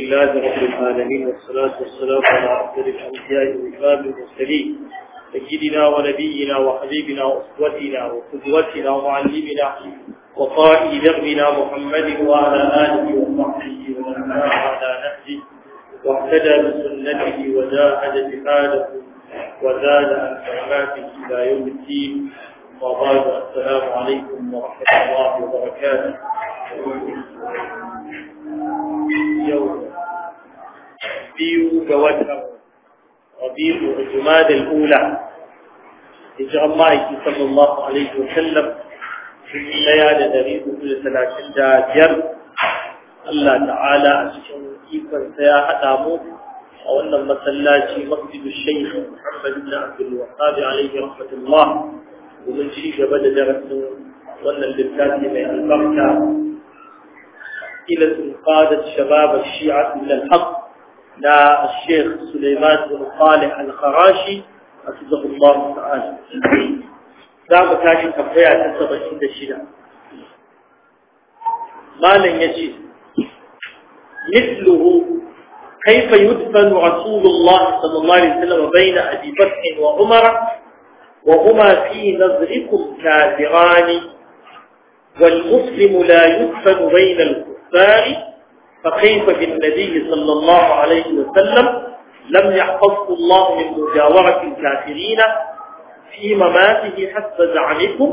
لله رب العالمين والصلاة والسلام على أفضل الأنبياء والإمام المرسلين سيدنا ونبينا وحبيبنا وأسوتنا وقدوتنا ومعلمنا وقائد دربنا محمد وعلى آله وصحبه ومن على نهجه واهتدى بسنته وجاهد جهاده وزاد عن كراماته إلى يوم الدين وبعد السلام عليكم ورحمة الله وبركاته يوم biyu ga watan rabi'u jumada al-ula hijran ma'aiki sallallahu alaihi wa sallam sun daya da dari hudu da talatin da biyar Allah ta'ala a cikin ikonsa ya haɗa mu a wannan masallaci masjidu shaykh Muhammad ibn Abdul Wahhab alaihi rahmatullah domin ci gaba da darasin wannan littafi mai albarka ila qadat shabab ash-shi'a ila al-haqq لا الشيخ سليمان بن صالح الخراشي حفظه الله تعالى دام تاشي تنبيع تسبع عند الشدة ما لن يجي مثله كيف يدفن رسول الله صلى الله عليه وسلم بين أبي بكر وعمر وهما في نظركم كافران والمسلم لا يدفن بين الكفار فكيف بالنبي صلى الله عليه وسلم لم يحفظه الله من مجاورة الكافرين في مماته حسب زعمكم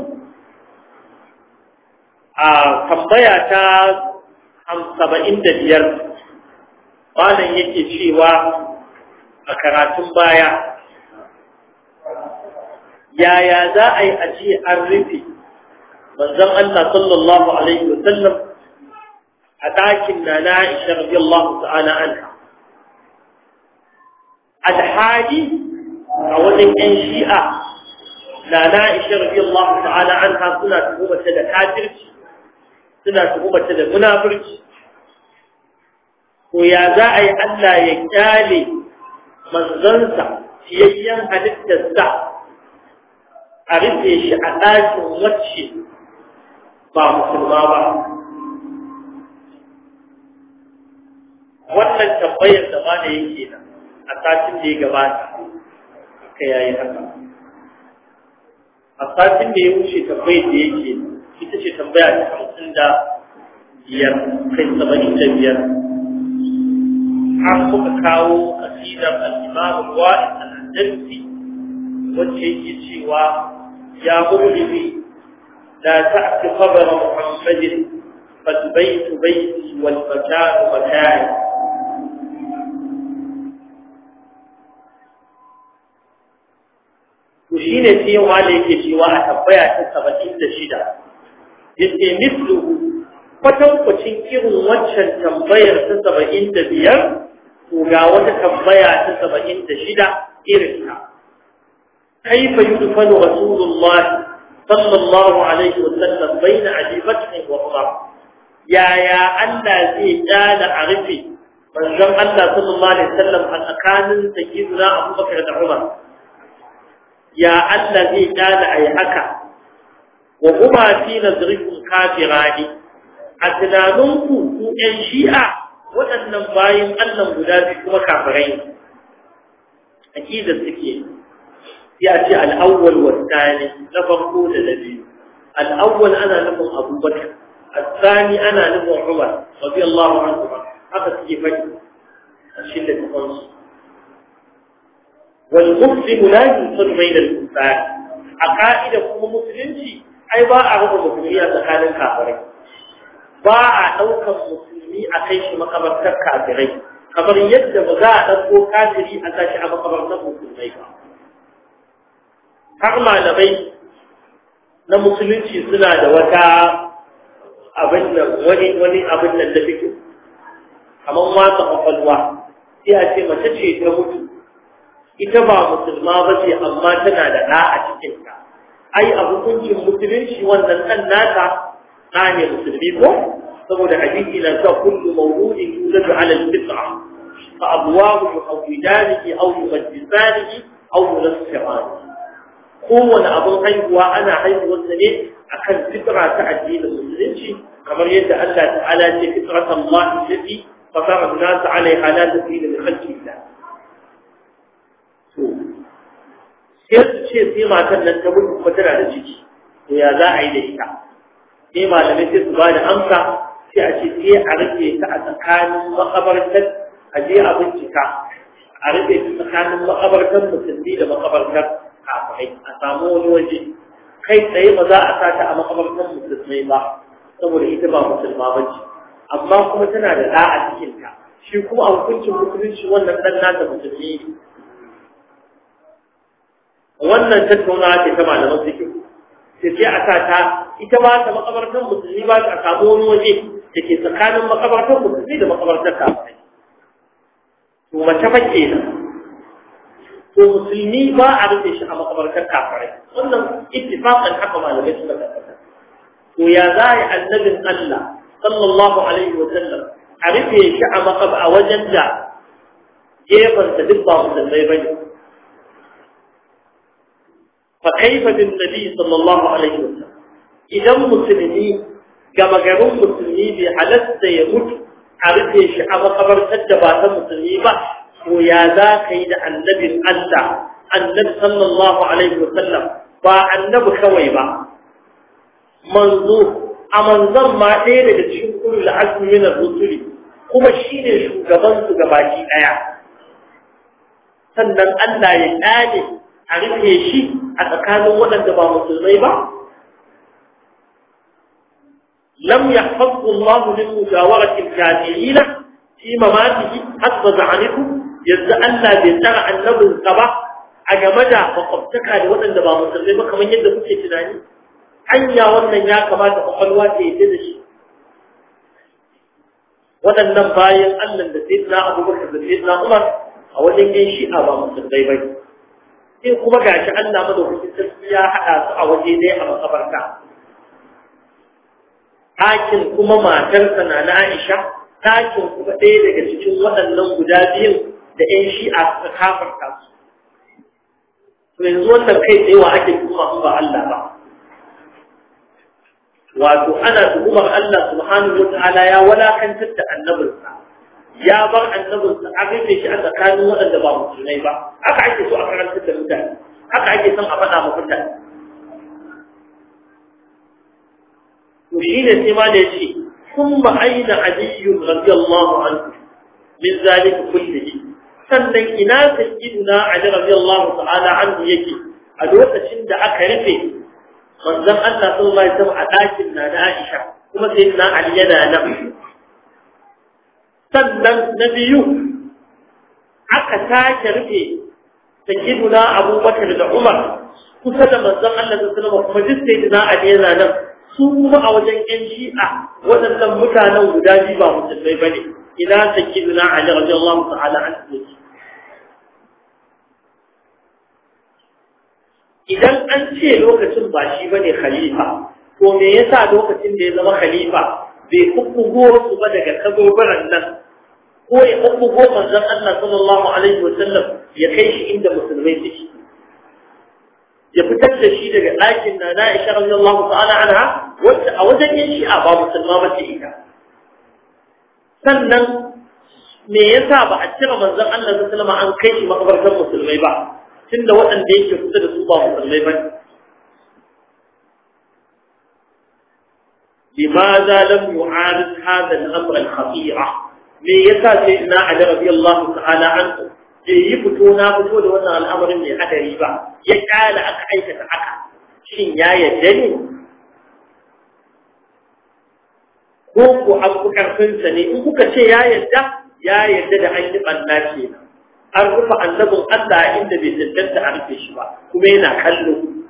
tambaya ta saba'in da biyar malam yake cewa a karatun baya yaya za a yi a ce an rufe manzon Allah sallallahu alaihi wasallam a ɗakin na na Aisha radiyallahu ta'ala anha alhaji a wajen ƴan shi'a na na Aisha radiyallahu ta'ala anha suna tuhumata da kafirci suna tuhumata da munafurci ko ya za a yi Allah ya kyale manzansa fiyayyen halittarsa a rufe shi a ɗakin wacce ba musulma ba wannan tambayar da ma da yake nan a satin da ya gabata aka yayi haka a satin da ya wuce tambayar da yake ita ce tambaya ta hamsin da biyar kai saba'in da biyar har muka kawo kasidar al-imam al-wa'id al-andalusi wacce yake cewa ya mu'mini la ta'ti qabra muhammadin فالبيت بيتي والمكان مكاني to shine sai yawa da yake cewa a tabbaya ta saba'in da shida yake misluhu kwatankwacin irin waccan tambayar ta saba'in da biyar to ga wata tambaya ta saba'in da shida irin ta kaifa yudfanu rasulullah sallallahu alaihi wa sallam baina abi bakr wa umar yaya Allah zai dana a rufe manzon Allah sallallahu alaihi wa sallam a tsakanin sayyidina Abubakar da Umar ya Allah zai dana ayi haka wa kuma fi nazrikum kafirani a tunaninku ku ƴan shi'a waɗannan bayan Allah guda biyu kuma kafirai akida suke ya ce al-awwal wa thani na farko da na biyu al-awwal ana nufin Abubakar الثاني أنا نبو عمر رضي الله عنه هذا سيجي فجأة الشلة تقنص والمسلم لا ينصر بين الكفار عقائد كما مسلمتي أي باع هو مسلمية تخال الكافرين باع أوكا مسلمي أكيش مقبرة كافرين kamar yadda ba za a ɗauko kafiri a tashi a makabartar musulmai ba har malamai na musulunci suna da wata abin nan wani wani abin nan da fito kamar watsa kwakwalwa sai a ce mace ce ta mutu ita ba musulma ba ce amma tana da ɗa a cikinta ai a hukuncin musulunci wannan ɗan nata ɗa ne musulmi ko saboda hadisi na cewa kullu mawludin yuladu ala al-fitra fa abwahu yuhawidanihi aw yumajjisanihi aw yunassiranihi kowane abin haihuwa ana haihuwarsa ne akan fitra ta addinin musulunci kamar yadda Allah ta'ala ce fitratan Allah allati fasara an-nas 'alayha la tafila li khalqi Allah to sai su ce sai matan nan ta mutu kuma tana da ciki to ya za a yi da ita sai malamai sai su ba da amsa sai a ce sai a rufe ta a tsakanin makabartar a je a bincika a rufe ta tsakanin makabartar musulmi da makabartar kafirai a samu wani waje kai tsaye ba za a sa ta a makabartar musulmai ba saboda ita ba musulma ba ce amma kuma tana da ɗa a cikinta shi kuma a hukuncin musulunci wannan ɗan nata musulmi ne wannan tattaunawa ce ta malaman fikihu sai sai a sa ta ita ba ta makabartar musulmi ba ta samu wani waje da ke tsakanin makabartar musulmi da makabartar kafirai to mace fa kenan to musulmi ba a rufe shi a makabartar kafirai wannan ittifaqan haka malamai suka tabbata to ya za yi annabin Allah sallallahu alaihi wa sallam a rufe shi a makab a wajen da gefansa duk ba musulmai bane فكيف بالنبي صلى الله عليه وسلم idan musulmi gama garin musulmi bai halatta ya mutu a rufe shi a makabartar da ba ta musulmi ba ko ya za ka yi da annabin Allah annabi sallallahu alaihi wasallam ba annabi kawai ba manzo a manzon ma ɗaya daga cikin kullu azmi min ar-rusuli kuma shine shugaban su gabaki daya sannan Allah ya kade a rufe shi a tsakanin waɗanda ba musulmai ba? Lam ya haɗu Allah min mujawaratin jahilina fi mamatihi hasba za'aniku yanzu Allah bai tsara annabinsa ba a game da makwabtaka da waɗanda ba musulmai ba kamar yadda kuke tunani. Hanya wannan ya kamata kwakwalwa ta yi da shi. Waɗannan bayan Allah da Sayyidina Abubakar da Sayyidina Umar a wajen yin shi'a ba musulmai ba ne. sai kuma gashi Allah madaukakin sarki ya haɗa su a waje ɗaya a makabarta ɗakin kuma matarsa na na Aisha ɗakin kuma ɗaya daga cikin waɗannan guda biyun da ƴan shi'a suka kafarta su to yanzu wannan kai tsaye wa ake tuhuma in ba Allah ba wato ana tuhumar Allah subhanahu wata'ala ya walakantar da annabinsa ya bar annabinsa a rufe shi a tsakanin waɗanda ba musulmai ba haka ake so a karantar da mutane haka ake son a faɗa ma mutane to shi ne sai ma da ya ce kun ba aina aliyu radiyallahu anhu min zalika kullihi sannan ina sayyiduna ali radiyallahu ta'ala anhu yake a lokacin da aka rufe manzon Allah sallallahu alaihi wasallam a ɗakin na da Aisha kuma sayyidina Ali yana nan sannan na biyu aka sake rufe sayyiduna abubakar da umar kusa da manzon Allah da sallama kuma duk sayyiduna ali yana nan su kuma a wajen yan shi'a waɗannan mutanen guda biyu ba musulmai bane ina sayyiduna ali radiyallahu ta'ala anhu idan an ce lokacin ba shi bane khalifa to me yasa lokacin da ya zama khalifa bai kukkugo su ba daga kazobaran nan ko ya kukkugo manzon Allah sallallahu alaihi wa sallam ya kai shi inda musulmai suke ya fitar da shi daga ɗakin na na Aisha radiyallahu ta'ala anha wacce a wajen yin shi'a ba musulma ba ce ita sannan me yasa ba a cire manzon Allah sallallahu alaihi wa sallam an kai shi makabartar musulmai ba tunda waɗanda yake kusa da su ba musulmai ba لماذا لم يعارض هذا الأمر الخطير me yasa sai ina Ali radiyallahu ta'ala anhu bai yi fito na fito da wannan al'amarin mai hadari ba ya kala aka aikata haka shin ya yadda ne ko ku an ku karfin sa ne in kuka ce ya yadda ya yadda da an yi banna ce an rufe annabin Allah inda bai tantance a rufe shi ba kuma yana kallo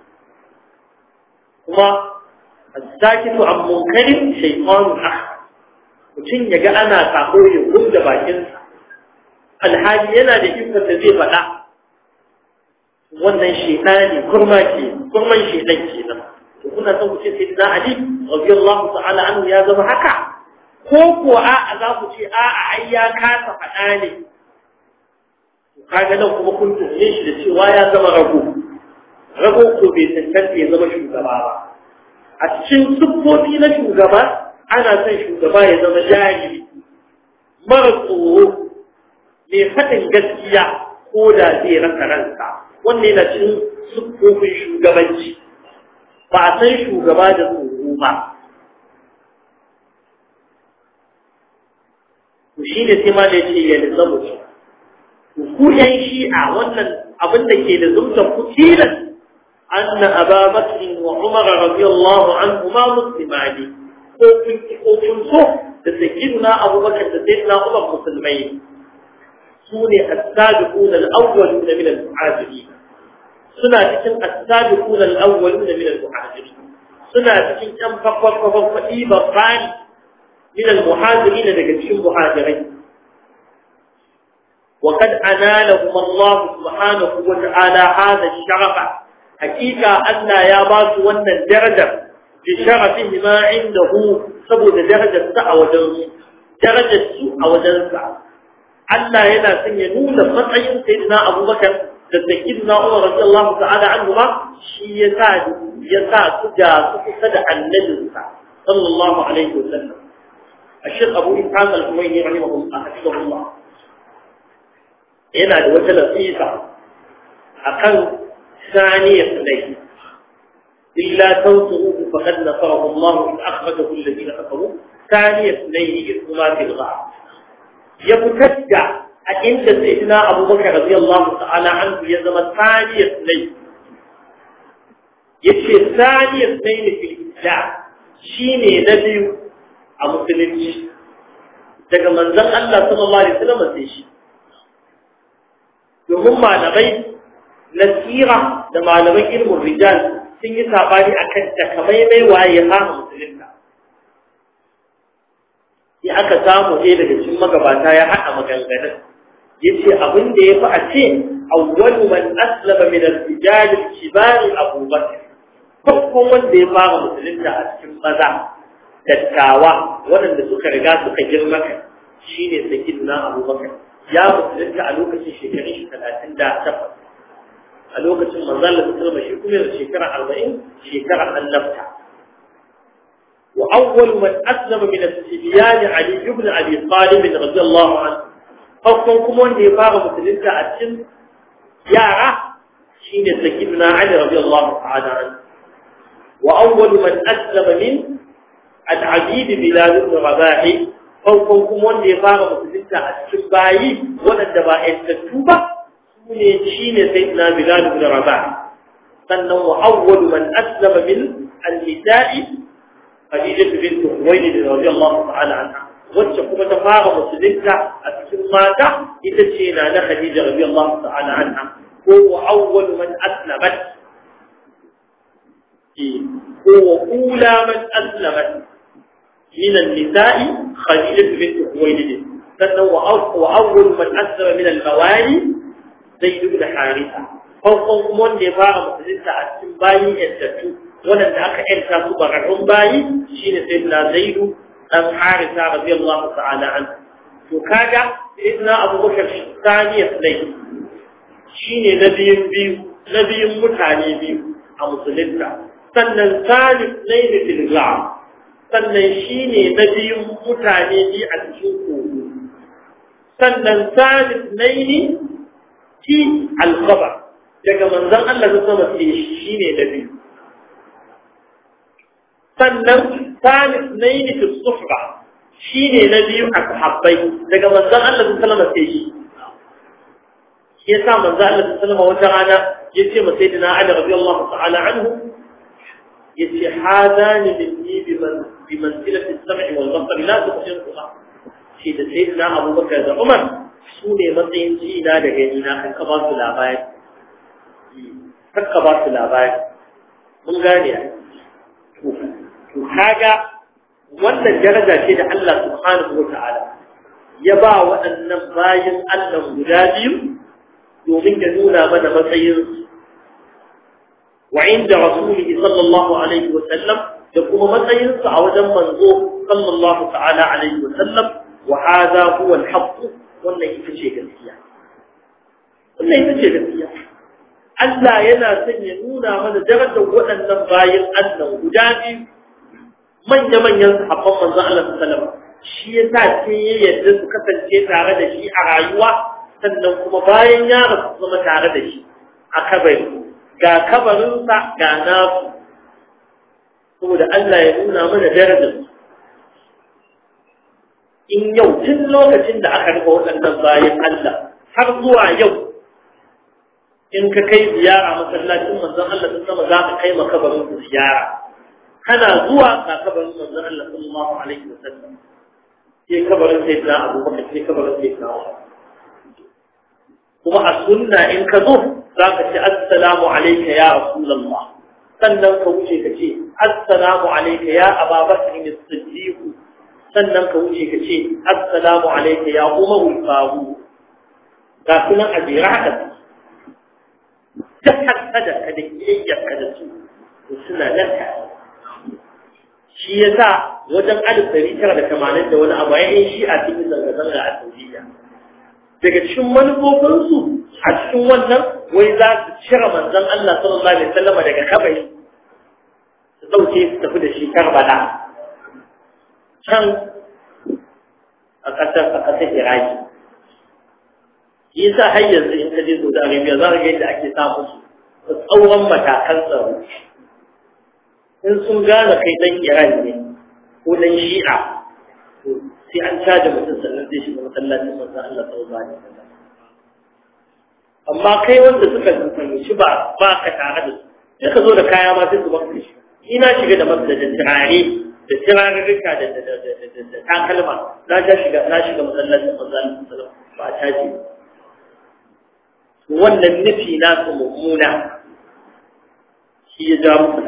kuma الساكت عن منكر شيطان أحد mutum ya ga ana sako ya gumda bakinsa alhali yana da ikon da zai faɗa wannan shaitani kurma ke kurman shaitan ke nan to kuna son ku ce sai da Ali radiyallahu ta'ala anhu ya zama haka ko ko a a za ku ce a a ai ya kasa faɗa ne kaga nan kuma kun tuhume shi da cewa ya zama rago rago ko bai tantance ya zama shugaba ba a cikin siffofi na shugaba ana son shugaba ya zama jahili mara tsoro mai faɗin gaskiya ko da zai rasa ransa wannan yana cin siffofin shugabanci ba a san shugaba da tsoro ba to shi ne sai ma da ce ya lizamu ku yan shi'a wannan abin da ke da zumta ku tilas أن أبا بكر وعمر رضي الله عنهما مسلمان وكن صف تسجدنا أبو بكر تسجدنا عمر مسلمين سوني السابقون الأولون من المهاجرين سنة تكن السابقون الأولون من المهاجرين سنة تكن كم فقر فقر فقيبا فاني من المهاجرين لكتشم مهاجرين وقد أنالهم الله سبحانه وتعالى هذا الشرف حقيقة أن يا باس وأن الدرجة بشرفه ما عنده سبب درجة سعى وجنس درجة سوء وجنس Allah yana son ya nuna matsayin sayyidina Abubakar da sayyidina Umar radiyallahu ta'ala anhu ba shi ya sa ya sa su ga su kusa da annabinsa sallallahu alaihi wasallam الشيخ أبو إسحاق الحويني رحمه الله حفظه الله yana da wata latifa akan ثانية اثنين إلا تنصروه فقد نصره الله إذ أخرجه الذين كفروا ثانية اثنين إثما في الغار يبتدع عند سيدنا أبو بكر رضي الله تعالى عنه يزم ثانية اثنين يتشي ثانية اثنين في الإسلام شيني نبي أمسلمش daga manzon Allah sallallahu alaihi wasallam sai shi domin malamai na tsira da malaman ilmin rijal sun yi sabani akan takamaimai waye ya kama musulunta sai aka samu ɗaya daga cikin magabata ya haɗa maganganun ya ce abin da ya fi a ce awwalu man aslama min al-rijal al-kibar Abu Bakr farkon wanda ya fara musulunta a cikin maza dattawa waɗanda suka riga suka girma kai shine sayyidina Abu Bakr ya musulunta a lokacin shekarun shi talatin da takwas a lokacin manzon da sallama shi kuma da shekara arba'in shekara annabta wa awwal man aslama min as-sibyan Ali ibn Abi Talib radiyallahu anhu farkon kuma wanda ya fara musulunta a cikin yara shine sayyidina Ali radiyallahu ta'ala anhu wa awwal man aslama min al-Abid Bilal ibn Rabah farkon kuma wanda ya fara musulunta a cikin bayi waɗanda ba ƴantattu ba ne shi ne sai na bilal ibn rabah sannan wa awwal man aslama min al-nisa'i khadija bint khuwaylid radiyallahu ta'ala anha wacce kuma ta fara musulunta a cikin mata ita ce na na khadija radiyallahu ta'ala anha ko wa awwal man aslamat ko wa ula man aslamat min an-nisa'i khadija bint khuwaylid sannan wa awwal man aslama min al-mawali zai duk da harisa farkon kuma wanda ya fara musulunta a cikin bayi yantattu waɗanda aka yanta su bararrun bayi shine sai na zaidu dan harisa radiyallahu ta'ala an to kaga sayyidina abubakar saniya sai shine na biyun biyu na biyun mutane biyu a musulunta sannan salif ne da filga sannan shine na biyun mutane biyu a cikin kogo sannan salif ne fi alkhabar daga manzon Allah ta sama ce shi ne da biyu sannan salis naini fi sufra shi ne na biyu a sahabbai daga manzon Allah ta sama ce shi shi yasa manzon Allah ta sama wata rana ya ce ma sayyidina Ali radiyallahu ta'ala anhu yace hadani minni bi manzilati as-sam'i wal basari la tuqsimuha shi da sayyidina Abu Bakar da Umar su ne matsayin jina da gani na kanka ba su labari kanka ba su labari mun gane ya to kaga wannan daraja ce da Allah subhanahu wa ta'ala ya ba waɗannan bayan Allah guda biyu domin ya nuna mana matsayin wa inda rasulihi sallallahu alaihi wa sallam da kuma matsayinsa a wajen manzo sallallahu ta'ala alaihi wa sallam wa hadha huwa al-haqq wannan ita ce gaskiya wannan ita ce gaskiya Allah yana son ya nuna mana darajar waɗannan bayan Allah guda biyu manya-manyan sahabban manzon Allah sallallahu shi ya sa sai ya yadda su kasance tare da shi a rayuwa sannan kuma bayan ya rasu zama tare da shi a kabari ga kabarinsa ga nasu saboda Allah ya nuna mana darajar in yau tun lokacin da aka rufe waɗannan bayan Allah har zuwa yau in ka kai ziyara masallacin manzon Allah sun sama za ka kai makabarin su ziyara kana zuwa ga kabarin manzon Allah sallallahu alaihi wasallam sai kabarin sai da Abu Bakar sai kabarin sai da kuma a sunna in ka zo za ka ce assalamu alayka ya rasulullah sannan ka wuce ka ce assalamu alayka ya Abubakar as-Siddiq sannan ka wuce ka ce assalamu alayka ya Umar al-Faruq ga sunan ajira haka ta haddada ka da kiyayyarka da su suna nan ta shi ya sa wajen alif dari tara da tamanin da wani abu ya yi shi a cikin zanga-zanga a Saudiya daga cikin manufofinsu a cikin wannan wai za su cire manzon Allah sallallahu alaihi wasallam daga kabari su dauke su tafi da shi Karbala can a ƙasar a ƙasar Iraki yasa har yanzu in ka je Saudi Arabia za ka ga yadda ake sa musu tsauran matakan tsaro in sun gane kai dan Iran ne ko dan Shi'a to sai an caje mutum sannan zai shiga masallacin manzon Allah sallallahu alaihi wasallam amma kai wanda suka fahimci ba ba ka tare da su sai ka zo da kaya ma sai su baka shi ina shiga da masa da turare da turarurruka da da da da takalma na shiga na shiga masallacin manzon Allah sallallahu alaihi wasallam ba a caje ba wannan nufi nasu mummuna shi ya ja musu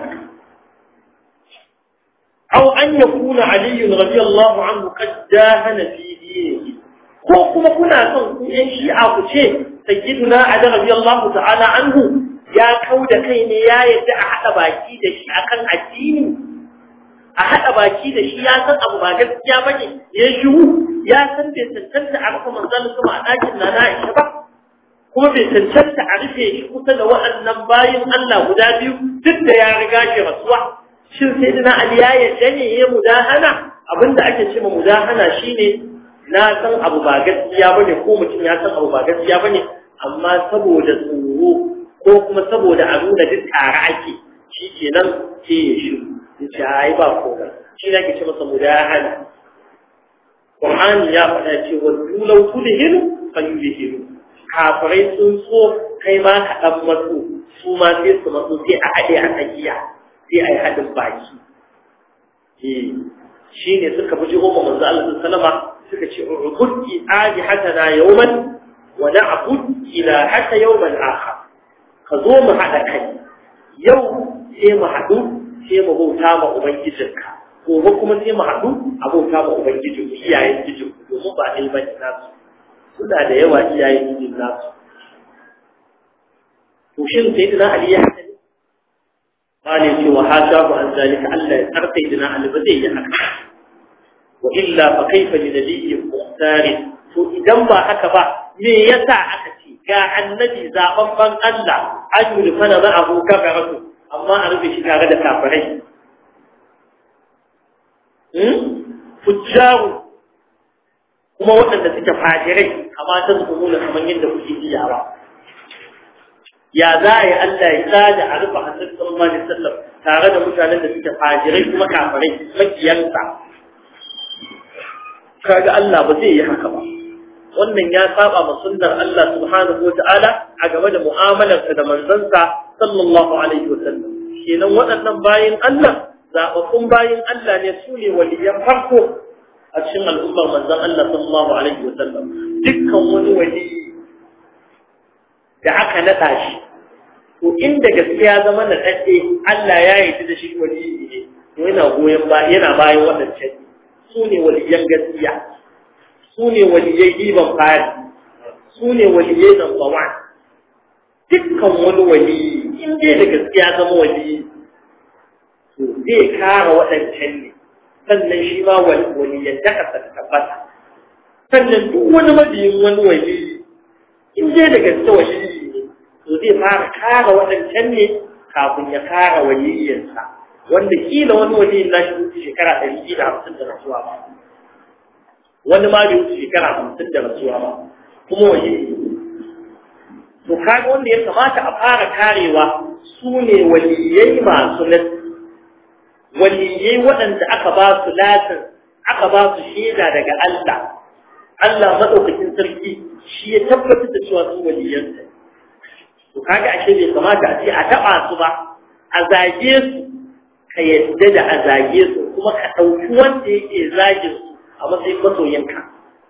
أو أن يكون علي رضي الله عنه قد داهن في دينه ko kuma kuna son ku yan shi'a ku ce sayyiduna Ali radiyallahu ta'ala anhu ya kau da kai ne ya yadda a haɗa baki da shi akan addini a haɗa baki da shi ya san abu ba gaskiya bane ya shiru ya san bai tantance a rufe manzon sama a ɗakin na Aisha ba kuma bai cancanta a rufe shi kusa da waɗannan bayin Allah guda biyu duk da ya riga shi rasuwa shin sai dina Ali ya yadda ne ya mudahana abinda ake ce ma mudahana shine na san abu ba gaskiya bane ko mutum ya san abu ba gaskiya bane amma saboda tsoro ko kuma saboda a nuna duk tare ake shi kenan sai ya shiru ya ce ai ba komai shi ne ake ce masa mudahana Qur'ani ya faɗa cewa dulau tudhinu fayudhinu kafirai sun so kai ma ka ɗan matsu su ma sai su matsu sai a haɗe a tsakiya sai a yi haɗin baki shi ne suka fi jiho ma manzo Allah sallama suka ce ubud adi hatana yawman wa na'bud ila hata yawman akhar ka zo mu haɗa kai yau sai mu haɗu sai mu bauta ma ubangijinka gobe kuma sai mu haɗu a bauta ma ubangijin iyayen jijin domin ba ɗaya bane nasu suna da yawa iyayen jijin nasu to shin sai dina ali ya haka ne qali ce wa hashabu an zalika Allah ya tsarkai dina ali ba zai yi haka wa illa fa kaifa li nabiyyi muhtar to idan ba haka ba me yasa aka ce ga annabi zababban Allah an yi fana za a huka karatu amma a rufe shi tare da kafirai fujjaru kuma waɗanda suke fajirai amma ta nuna kamar yadda kuke iyawa ya za a yi Allah ya tsada a rufe hannun sallallahu alaihi wasallam tare da mutanen da suke fajirai kuma kafirai makiyansa kaga Allah ba zai yi haka ba wannan ya saba ma sunnar Allah subhanahu wa ta'ala a game da mu'amalarsa da manzansa sallallahu alaihi wasallam kenan waɗannan bayin Allah zaɓaɓɓun bayin Allah ne su ne waliyan farko a cikin al'ummar manzan Allah sallallahu alaihi wasallam dukkan wani wali da aka naɗa shi to inda gaskiya zama na ɗaɗɗe Allah ya yi da shi wali ne to yana goyon ba yana bayan waɗancan su ne waliyan gaskiya su ne waliyai ɗiban fari su ne waliyai number one dukkan wani wali in dai da gaskiya zama wali to zai kara waɗancan ne sannan shi ma waliyan ta kasa ta tabbata sannan duk wani mabiyin wani wali in dai da gaske wali ne to zai fara kara waɗancan ne kafin ya kara waliyyansa wanda kila wani waliyin na shi shekara ɗari biyu da hamsin da rasuwa ba wani ma bai wuce shekara hamsin da rasuwa ba kuma waje to kaga wanda ya kamata a fara karewa su ne waliyai masu nasi waliyai waɗanda aka ba su latin aka ba su shaida daga Allah Allah madaukakin sarki shi ya tabbatar da cewa su waliyansa to kaga ashe bai kamata a ce a taba su ba a zage su ka yadda da a zage su kuma ka ɗauki wanda yake zagin su a matsayin masoyinka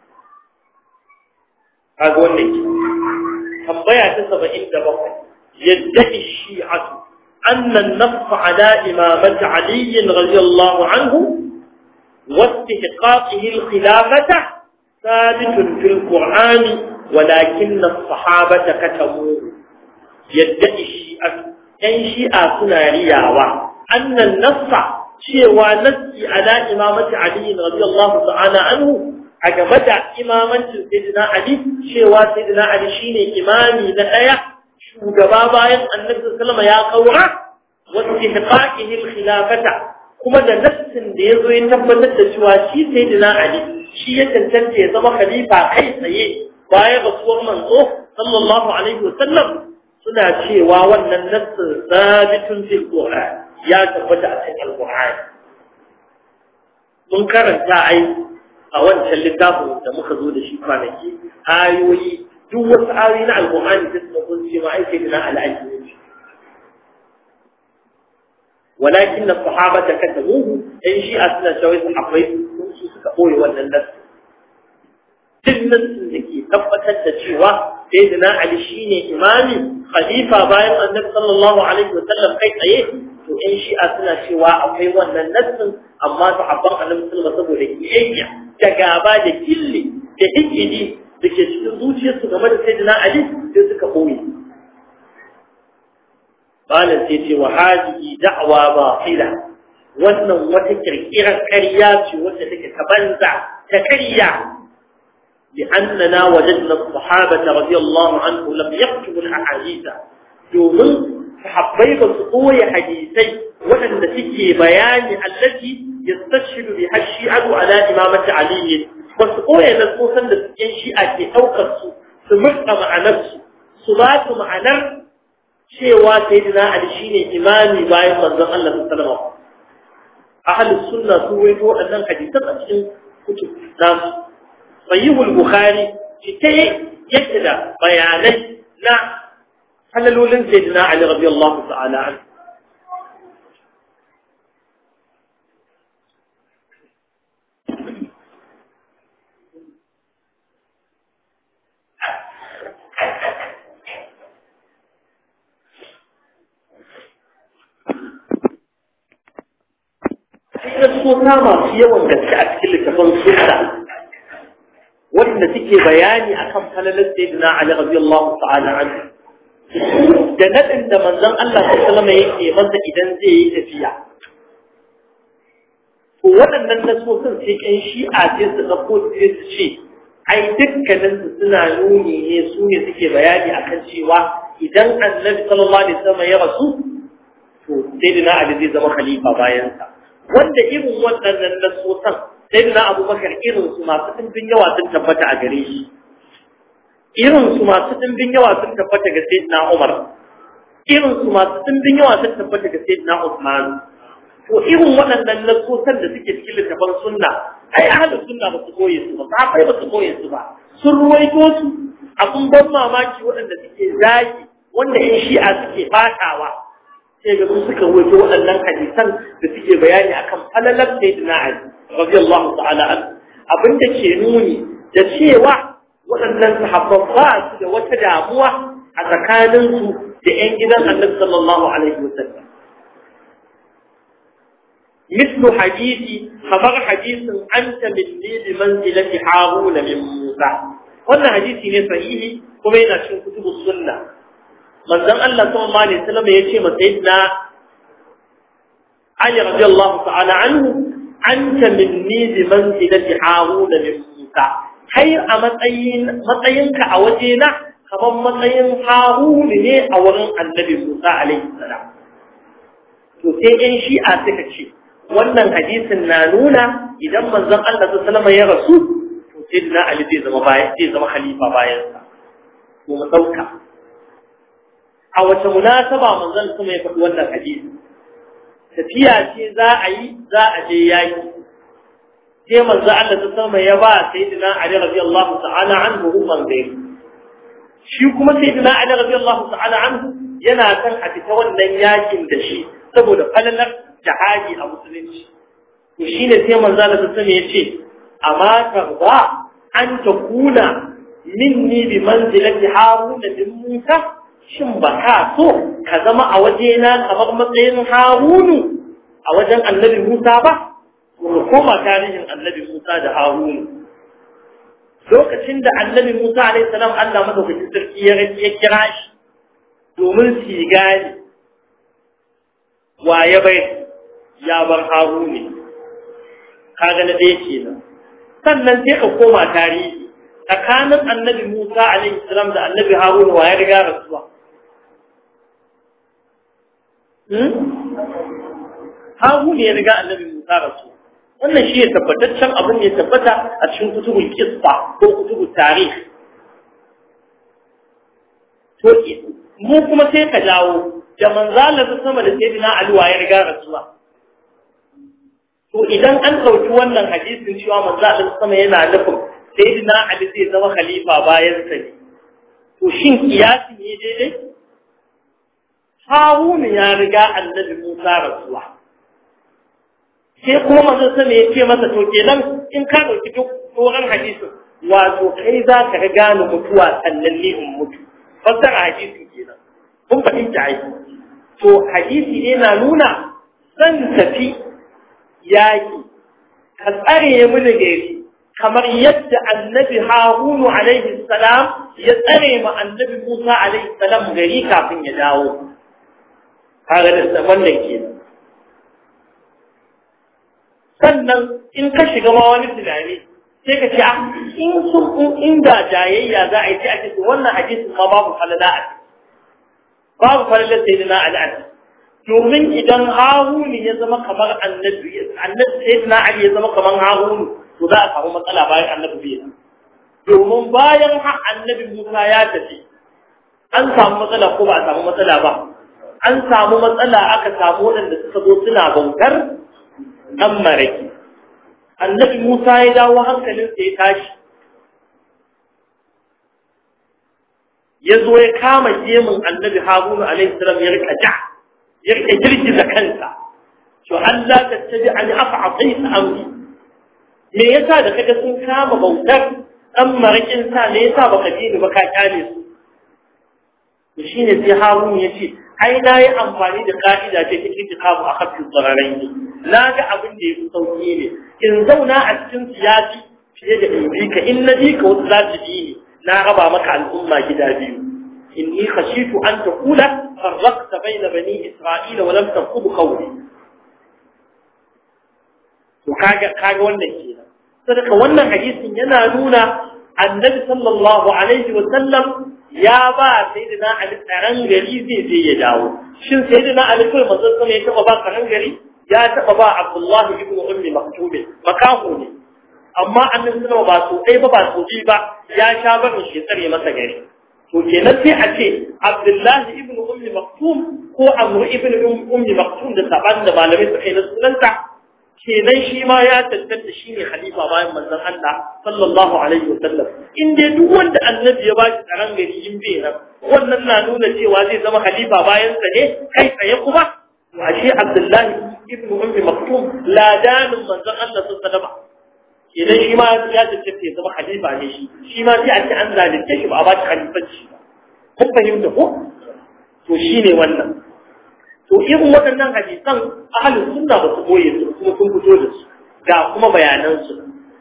kaga wannan ke tambaya ta saba'in da bakwai yadda shi'atu أن النص على إمامة علي رضي الله عنه واستحقاقه الخلافة ثابت في القرآن ولكن الصحابة كتموه يدعي الشيعة أن شيعة سنة رياوة أن النص شيوى نسي على إمامة علي رضي الله تعالى عنه أجمد إمامة سيدنا علي شيوى سيدنا علي شيني إمامي نأيه shugaba bayan annabi sallama ya kaura wasu ihqaqihi al-khilafata kuma da nassin da yazo ya tabbatar da cewa shi sayyidina ali shi ya tantance ya zama khalifa kai tsaye bayan rasuwar manzo sallallahu alaihi wasallam suna cewa wannan nassin sabitun fil qur'an ya tabbata a cikin al-qur'an mun karanta ai a wancan littafin da muka zo da shi kwanaki ayoyi duk wasu ayoyi na alƙur'ani da suka kun ce ma aike da na al'aji ne walakin na sahaba ta kata muhu ɗan shi a suna shawai su akwai su suka ɓoye wannan nasu duk nasu da ke tabbatar da cewa sai da na ali shi ne imami khalifa bayan annabi sallallahu alaihi wa sallam kai tsaye to ɗan shi a suna cewa akwai wannan nasin amma sahabban annabi sallallahu saboda kiyayya da gaba da killi da hikidi da ke cikin zuciyarsu game da sayyidina Ali sai suka koyi malam sai ce wa hadihi da'wa batila wannan wata kirkirar ƙarya ce wacce take ta banza ta ƙarya لأننا وجدنا الصحابة رضي الله عنهم لم يكتبوا الأحاديث domin sahabbai ba su koya hadisai waɗanda suke bayani allati yastashiru bi hashi'atu ala imamati ali ba su koya nasosan da yan shi'a ke ɗaukar su su murɗa ma'anarsu su ba su ma'anar cewa sayyidina ali shine imami bayan manzon Allah sallallahu alaihi wasallam ahlus sunna su waito waɗannan hadisan a cikin kutub nasu sahihul bukhari ita yake da bayanai na halalolin sayyidina ali radiyallahu ta'ala anhu suna masu yawan gaske a cikin littafin sunna wanda suke bayani akan falalar sayyidina Ali radiyallahu ta'ala anhu da nadin da manzon Allah sallallahu alaihi yake masa idan zai yi tafiya to waɗannan nasosin sai ƴan shi'a sai su ɗauko sai su ce ai dukkanin su suna nuni ne su ne suke bayani akan cewa idan annabi sallallahu alaihi wasallam ya rasu to sayyidina Ali zai zama khalifa bayan sa wanda irin waɗannan nasosan sai da abubakar irinsu masu ɗimbin yawa sun tabbata a gare shi irinsu masu ɗimbin yawa sun tabbata ga sayyidina umar irinsu masu ɗimbin yawa sun tabbata ga sayyidina usman to irin waɗannan nasosan da suke cikin littafan sunna ai ahlus sunna ba su koye su ba safai ba su koye su ba sun ruwaito su abun ban mamaki waɗanda suke zagi wanda yan shi'a suke fatawa sai ga su suka wuce waɗannan hadisan da suke bayani akan falalar sayyidina Ali radiyallahu ta'ala an abinda ke nuni da cewa waɗannan sahabban ba su da wata damuwa a tsakanin su da ƴan gidan Annabi sallallahu alaihi wasallam مثل حديث خبر حديث أنت مني بمنزلة هارون من موسى wannan hadisi ne sahihi kuma yana cikin kutubus sunna manzon Allah sallallahu alaihi wasallam ya ce ma sayyidina Ali radiyallahu ta'ala anhu anta minni bi manzilati Harun min Musa kai a matsayin matsayinka a wajena kamar matsayin Harun ne a wurin Annabi Musa alaihi salam to sai ɗan shi'a suka ce wannan hadisin na nuna idan manzon Allah sallallahu alaihi wasallam ya rasu sayyidina Ali zai zama bayan zai zama khalifa bayan sa to mu dauka a wace munasaba manzon kuma ya faɗi wannan hadisi tafiya ce za a yi za a je yaki sai manzo Allah ta sama ya ba sayyidina Ali radiyallahu ta'ala anhu hukumar da shi kuma sayyidina Ali radiyallahu ta'ala anhu yana kan a fita wannan yakin da shi saboda falalar jihadi a musulunci to shine sai manzo Allah ta sama ya ce amma tarba an takuna minni bi manzilati haruna bin musa shin ba ka so ka zama a wajena kamar matsayin harunu a wajen annabi musa ba mu koma tarihin annabi Musa da Harun lokacin da annabi Musa alaihi salam Allah madaukakin sarki ya ya kira shi domin su gane wa ya bai ya bar Harun ne kaga na dai kenan sannan sai ka koma tarihi tsakanin annabi Musa alaihi salam da annabi Harun wa ya riga rasuwa Harun ya riga annabi Musa rasuwa wannan shi ya tabbataccen abin ya tabbata a cikin kutubul qissa ko kutubul tarih to mu kuma sai ka dawo da manzala ta sama da sayyidina Ali wa ya riga rasuwa to idan an dauki wannan hadisin cewa manzala ta sama yana nufin sayyidina Ali zai zama khalifa bayan sa ne to shin kiyasi ne daidai Harun ya riga annabi Musa rasuwa sai kuma manzon sama ya ce masa to kenan in ka dauki duk doron hadisin wato kai za ka ga gane mutuwa sannan ni in mutu fassara hadisin kenan kun fahimta ai to hadisi ne na nuna zan tafi yaki ka tsare mini gari kamar yadda annabi harunu alaihi salam ya tsare ma annabi musa alaihi salam gari kafin ya dawo kaga da wannan kenan sannan in ka shiga ma wani tunani sai ka ce in sun inda jayayya za a yi sai a ce wannan hadisin ma babu falala a babu falala sai na al'ad domin idan haruni ya zama kamar annabi annabi sai na ali ya zama kamar haruni to za a samu matsala bayan annabi bai domin bayan annabi musa ya tafi an samu matsala ko ba a samu matsala ba an samu matsala aka samu waɗanda suka zo suna bautar ɗan maraki annabi Musa ya dawo hankalinsa ya tashi ya zo ya kama gemun annabi Haruna alaihi salam ya rika ja ya rika girgiza kansa to Allah ta tabi an af'ati amri me yasa da kaga sun kama bautar ɗan marakin sa me yasa baka ji ni ba ka kyale su to shine sai Harun ya ce ai na yi amfani da ka'ida ce cikin kitabu a kafin tsararai ne na ga abin da ya fi sauki ne in zauna a cikin siyasi fiye da in bi ka in na bi ka wasu za su bi ni na raba maka al'umma gida biyu inni khashitu an taqula farraqta bayna bani isra'ila wa lam taqub qawli to kaga kaga wannan kenan sadaka wannan hadisin yana nuna annabi sallallahu alaihi wa sallam ya ba sayyidina ali tsaron gari zai je ya dawo shin sayyidina ali kai manzon sama ya taba ba tsaron gari ya taba ba abdullahi ibn ummi maktub makahu ne amma annabi sallallahu ba so dai ba ba so bi ba ya sha barin shi tsare masa gari to kenan sai a ce abdullahi ibn ummi maktum ko amru ibn ummi maktum da saban da malamai suka yi na sunanta kenan shi ma ya tantance shi ne khalifa bayan manzon Allah sallallahu alaihi wasallam in dai duk wanda annabi ya bashi tsaron gari in bai nan wannan na nuna cewa zai zama khalifa bayan sa ne kai tsaye kuma to ashe Abdullahi ibn Ummi Maktum ladanin manzon Allah sallallahu alaihi wasallam kenan shi ma ya tantance ya zama khalifa ne shi shi ma sai a ce an zalunce shi ba a bashi khalifanci ba kun fahimta ko to shine wannan to irin waɗannan hadisan ahalin sunna ba su boye su kuma sun fito da su ga kuma bayanan su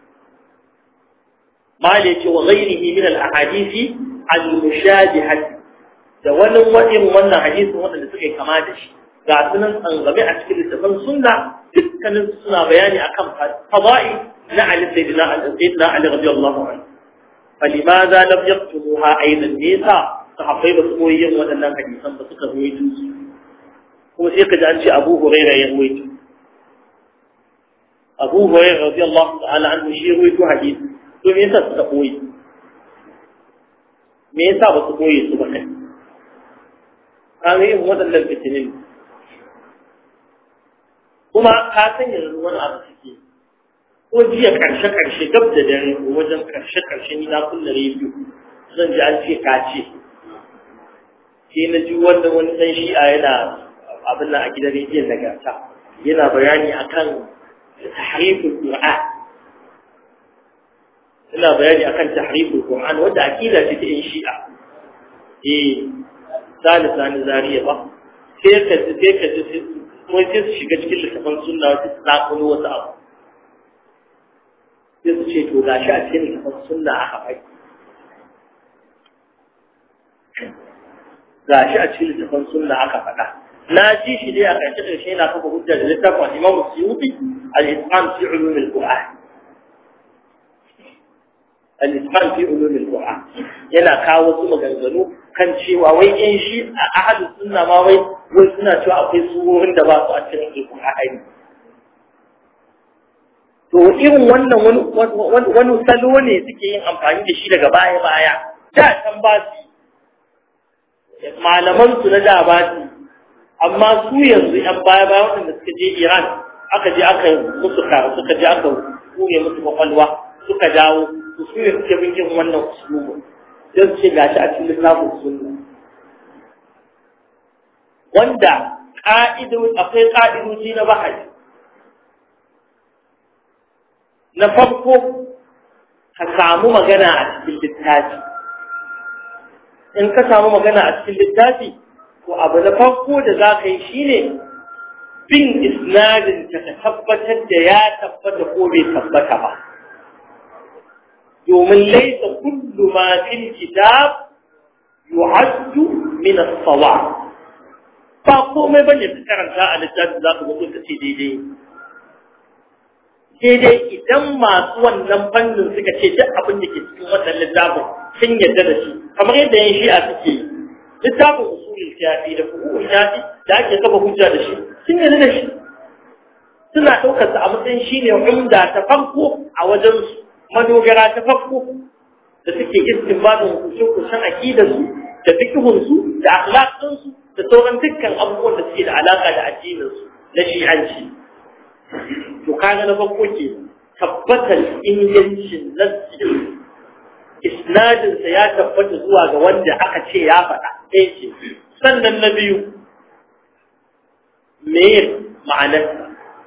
mali ce wa ghairihi min al-ahadisi al-mushabihat da wani wajen wannan hadisin wanda suka yi kama da shi ga sunan tsangame a cikin littafin sunna dukkanin su suna bayani akan fada'i na Ali sayyidina al-sayyidina Ali radiyallahu anhu فلماذا لم يكتبوها ايضا نيسا صحابي ba su koyi yin waɗannan hadisan ba suka zo su kuma sai ka ji an ce abu huraira ya ruwaito abu huraira radiyallahu ta'ala anhu shi ruwaito hadisi to me yasa suka koyi me yasa ba su koyi su ba kai kaga yin waɗannan fitinin kuma ka san yanzu wani abu suke ko jiya karshe karshe gab da dare ko wajen karshe karshe ni na kulle rediyo zan ji an ce ka ce sai na ji wanda wani dan shi'a yana abin nan a gidan rediyon nagarta yana bayani akan tahriful qur'an yana bayani akan tahriful qur'an wanda akida ce ta yin shi'a eh sani sani zariya ba sai ka sai ka ji kuma sai su shiga cikin littafin sunna wata su zaƙulo wasu abu sai su ce to gashi a cikin littafin sunna aka bai gashi a cikin littafin sunna aka faɗa na ji shi dai a ƙarshe ƙarshe yana kafa hujja da littafin Imam Suyuti al-Islam fi ulum al-Qur'an al-Islam fi ulum al-Qur'an yana kawo wasu maganganu kan cewa wai in shi a ahlus sunna ma wai wai suna cewa akwai surorin da ba su a cikin al-Qur'ani to irin wannan wani wani salo ne suke yin amfani da shi daga baya baya da can ba su malaman su na da ba su amma su yanzu yan baya baya waɗanda suka je Iran aka je aka musu karu suka je aka kure musu kwakwalwa suka dawo su su ne suke bin yin wannan usulubu sai su ce gashi a cikin littafin sunna wanda ka'ido akwai ka'idoji na bahari na farko ka samu magana a cikin littafi in ka samu magana a cikin littafi to abu na farko da za ka yi shi ne bin isnadin ta ka tabbatar da ya tabbata ko bai tabbata ba domin laisa kullu ma fil kitab yu'addu min as-sawa ba komai bane ka karanta a littafi za ka ga ka ce daidai sai dai idan masu wannan fannin suka ce duk abin da ke cikin wannan littafin sun yarda da shi kamar yadda yan shi'a suke yi littafin usulul shafi da fuhuul shafi da ake kafa hujja da shi sun yarda da shi suna ɗaukar sa a matsayin shi ne umda ta farko a wajen su madogara ta farko da suke istinbadin hukuncin aqidar su da fiqhun su da akhlaqin su da sauran dukkan abubuwan da suke da alaka da addinin su na shi'anci to kaga na farko ke tabbatar ingancin nassi isnadinsa ya tabbata zuwa ga wanda aka ce ya faɗa ɗaya ce sannan na biyu me ma'anarsa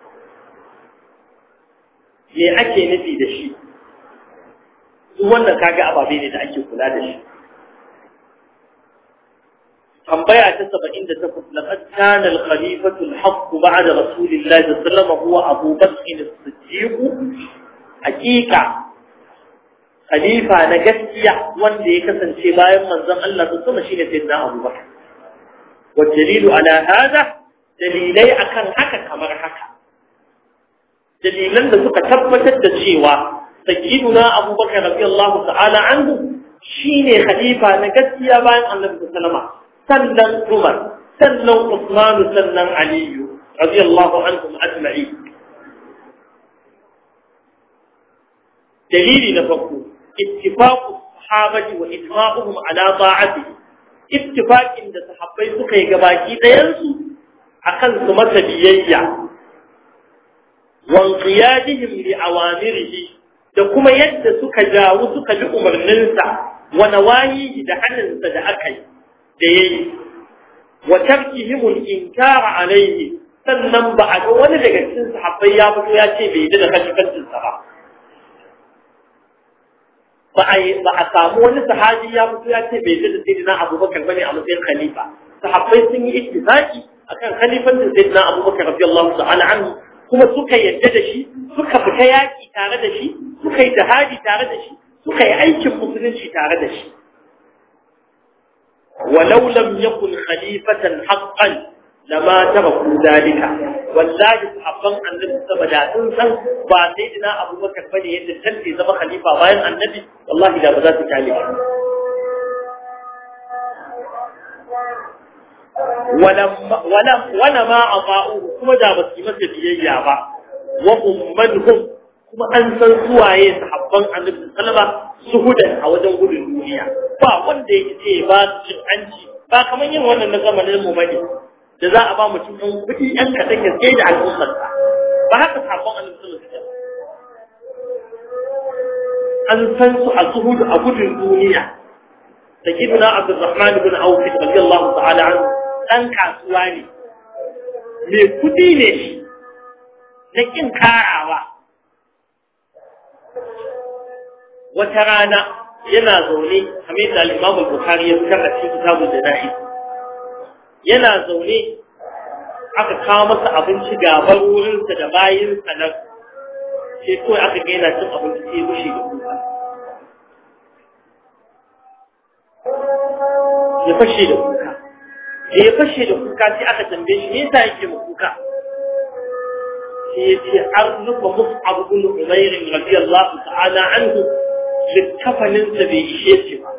me ake nufi da shi duk wannan kaga ababe ne da ake kula da shi tambaya ta 78 laqad kana al-khalifatu al-haqq ba'da rasulillahi sallallahu alaihi wasallam huwa Abu Bakr as-Siddiq hakika khalifa na gaskiya wanda ya kasance bayan manzon Allah sallallahu alaihi shine sayyidina Abu Bakr wa dalilu ala hada dalilai akan haka kamar haka dalilan da suka tabbatar da cewa sayyiduna Abu Bakr radiyallahu ta'ala anhu shine khalifa na gaskiya bayan Annabi sallallahu alaihi wasallam sannan Umar sannan Usman sannan Ali radiyallahu anhum ajma'in dalili na farko ittifaqu sahabati wa ijma'uhum ala ta'ati ittifaqin da sahabbai suka yi gabaki ɗayan su akan su masa biyayya wa qiyadihim li awamirihi da kuma yadda suka jawo suka bi umarninsa wa nawayihi da hannunsa da aka yi da yayi wa tarkihim al-inkar alayhi sannan ba a ga wani daga cikin sahabbai ya fito ya ce bai da kashe sa ba ba a ba a samu wani sahabi ya fito ya ce bai da sayyidina Abubakar bane a matsayin khalifa sahabbai sun yi ittifaqi akan khalifatin sayyidina Abubakar radiyallahu ta'ala anhu kuma suka yadda da shi suka fita yaki tare da shi suka yi jihadi tare da shi suka yi aikin musulunci tare da shi ولو لم يكن خليفة حقا لما تركوا ذلك والله صحابان النبي سبا da sun san ba sai dina Abu Bakar bane yadda tanti zama khalifa bayan annabi wallahi da ba za su kale shi walam walam wala ma ata'u kuma da ba su masa biyayya ba wa ummanhum kuma an san suwaye sahabban annabi sallama suhudan a wajen gudun duniya ba wanda ya ce ba su cin hanci ba kamar yin wannan na zamanin mu bane da za a ba mutum ɗan kuɗi ɗan kaɗan ya tsaye da al'ummarsa ba haka sahabban annabi sallama suke an san su a zuhudu a gudun duniya da gidna abdurrahman ibn auf radiyallahu ta'ala anhu dan kasuwa ne mai kudi ne shi na kin karawa wata rana yana zaune kamar da al-imam al-bukhari ya fitar a cikin kitabul jana'iz yana zaune aka kawo masa abinci gaban wurinsa da bayinsa nan sai kawai aka ga yana cin abinci sai ya bushe da kuka ya fashe da kuka da ya fashe da kuka sai aka tambaye shi me yasa yake mu kuka sai ya ce an rufe mus'ab ibn umair radiyallahu ta'ala anhu littafanin sa bai ishe shi ba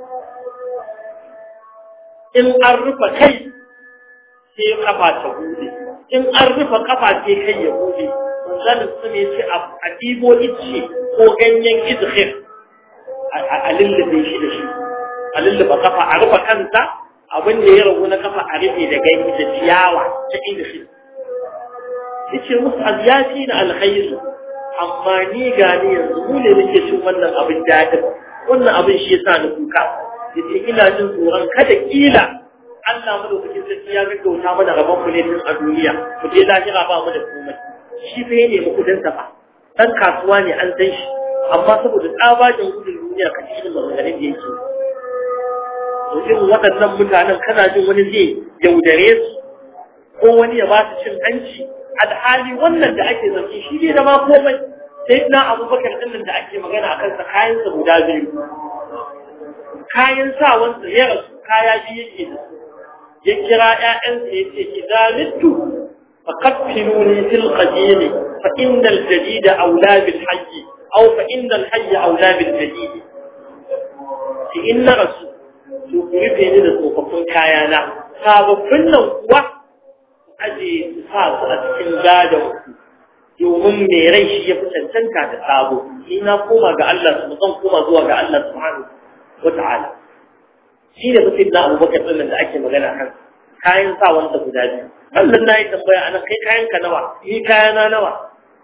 in an rufe kai sai kafa ta bude in an rufe kafa sai kai ya bude manzalin su ne ce a ɗibo ice ko ganyen izhir a lullube shi da shi a lullube kafa a rufe kansa abin da ya ragu na kafa a rufe da ganye da ciyawa ta inda shi yace musu aziyati na alkhairu amma ni gani yanzu mu ne nake cin wannan abin dadin wannan abin shi yasa ni kuka yace ina jin tsoron kada kila Allah madaukakin sarki ya gaggauta mana rabon mu ne tun a duniya mu je lahira ba mu da komai shi fa ne mu kudin sa fa dan kasuwa ne an san shi amma saboda tsabagen gudun duniya ka ci irin maganganun da yake to irin waɗannan mutanen kana jin wani zai yaudare su ko wani ya ba su cin hanci alhali wannan da ake zafi shi ne da ma komai sai na abubakar ɗin da ake magana a kansa kayansa guda biyu kayan sawansa ya rasu kaya biyu yake da su ya kira ‘ya'yansa ya ce idan mittu فقفلوني في القديم فإن الجديد أولى بالحي أو فإن الحي أولى بالجديد فإن رسول سوكرفي من الصوففون كايانا sababbin nan kuwa aje su sa su a cikin gadon domin mai rai shi ya fi cancanta da sabo ni na koma ga Allah su zan koma zuwa ga Allah subhanahu wa ta'ala shi ne mutum na abubakar ɗin da ake magana kan kayan sa wanda guda biyu Allah na yi tambaya ana kai kayan ka nawa ni kayana nawa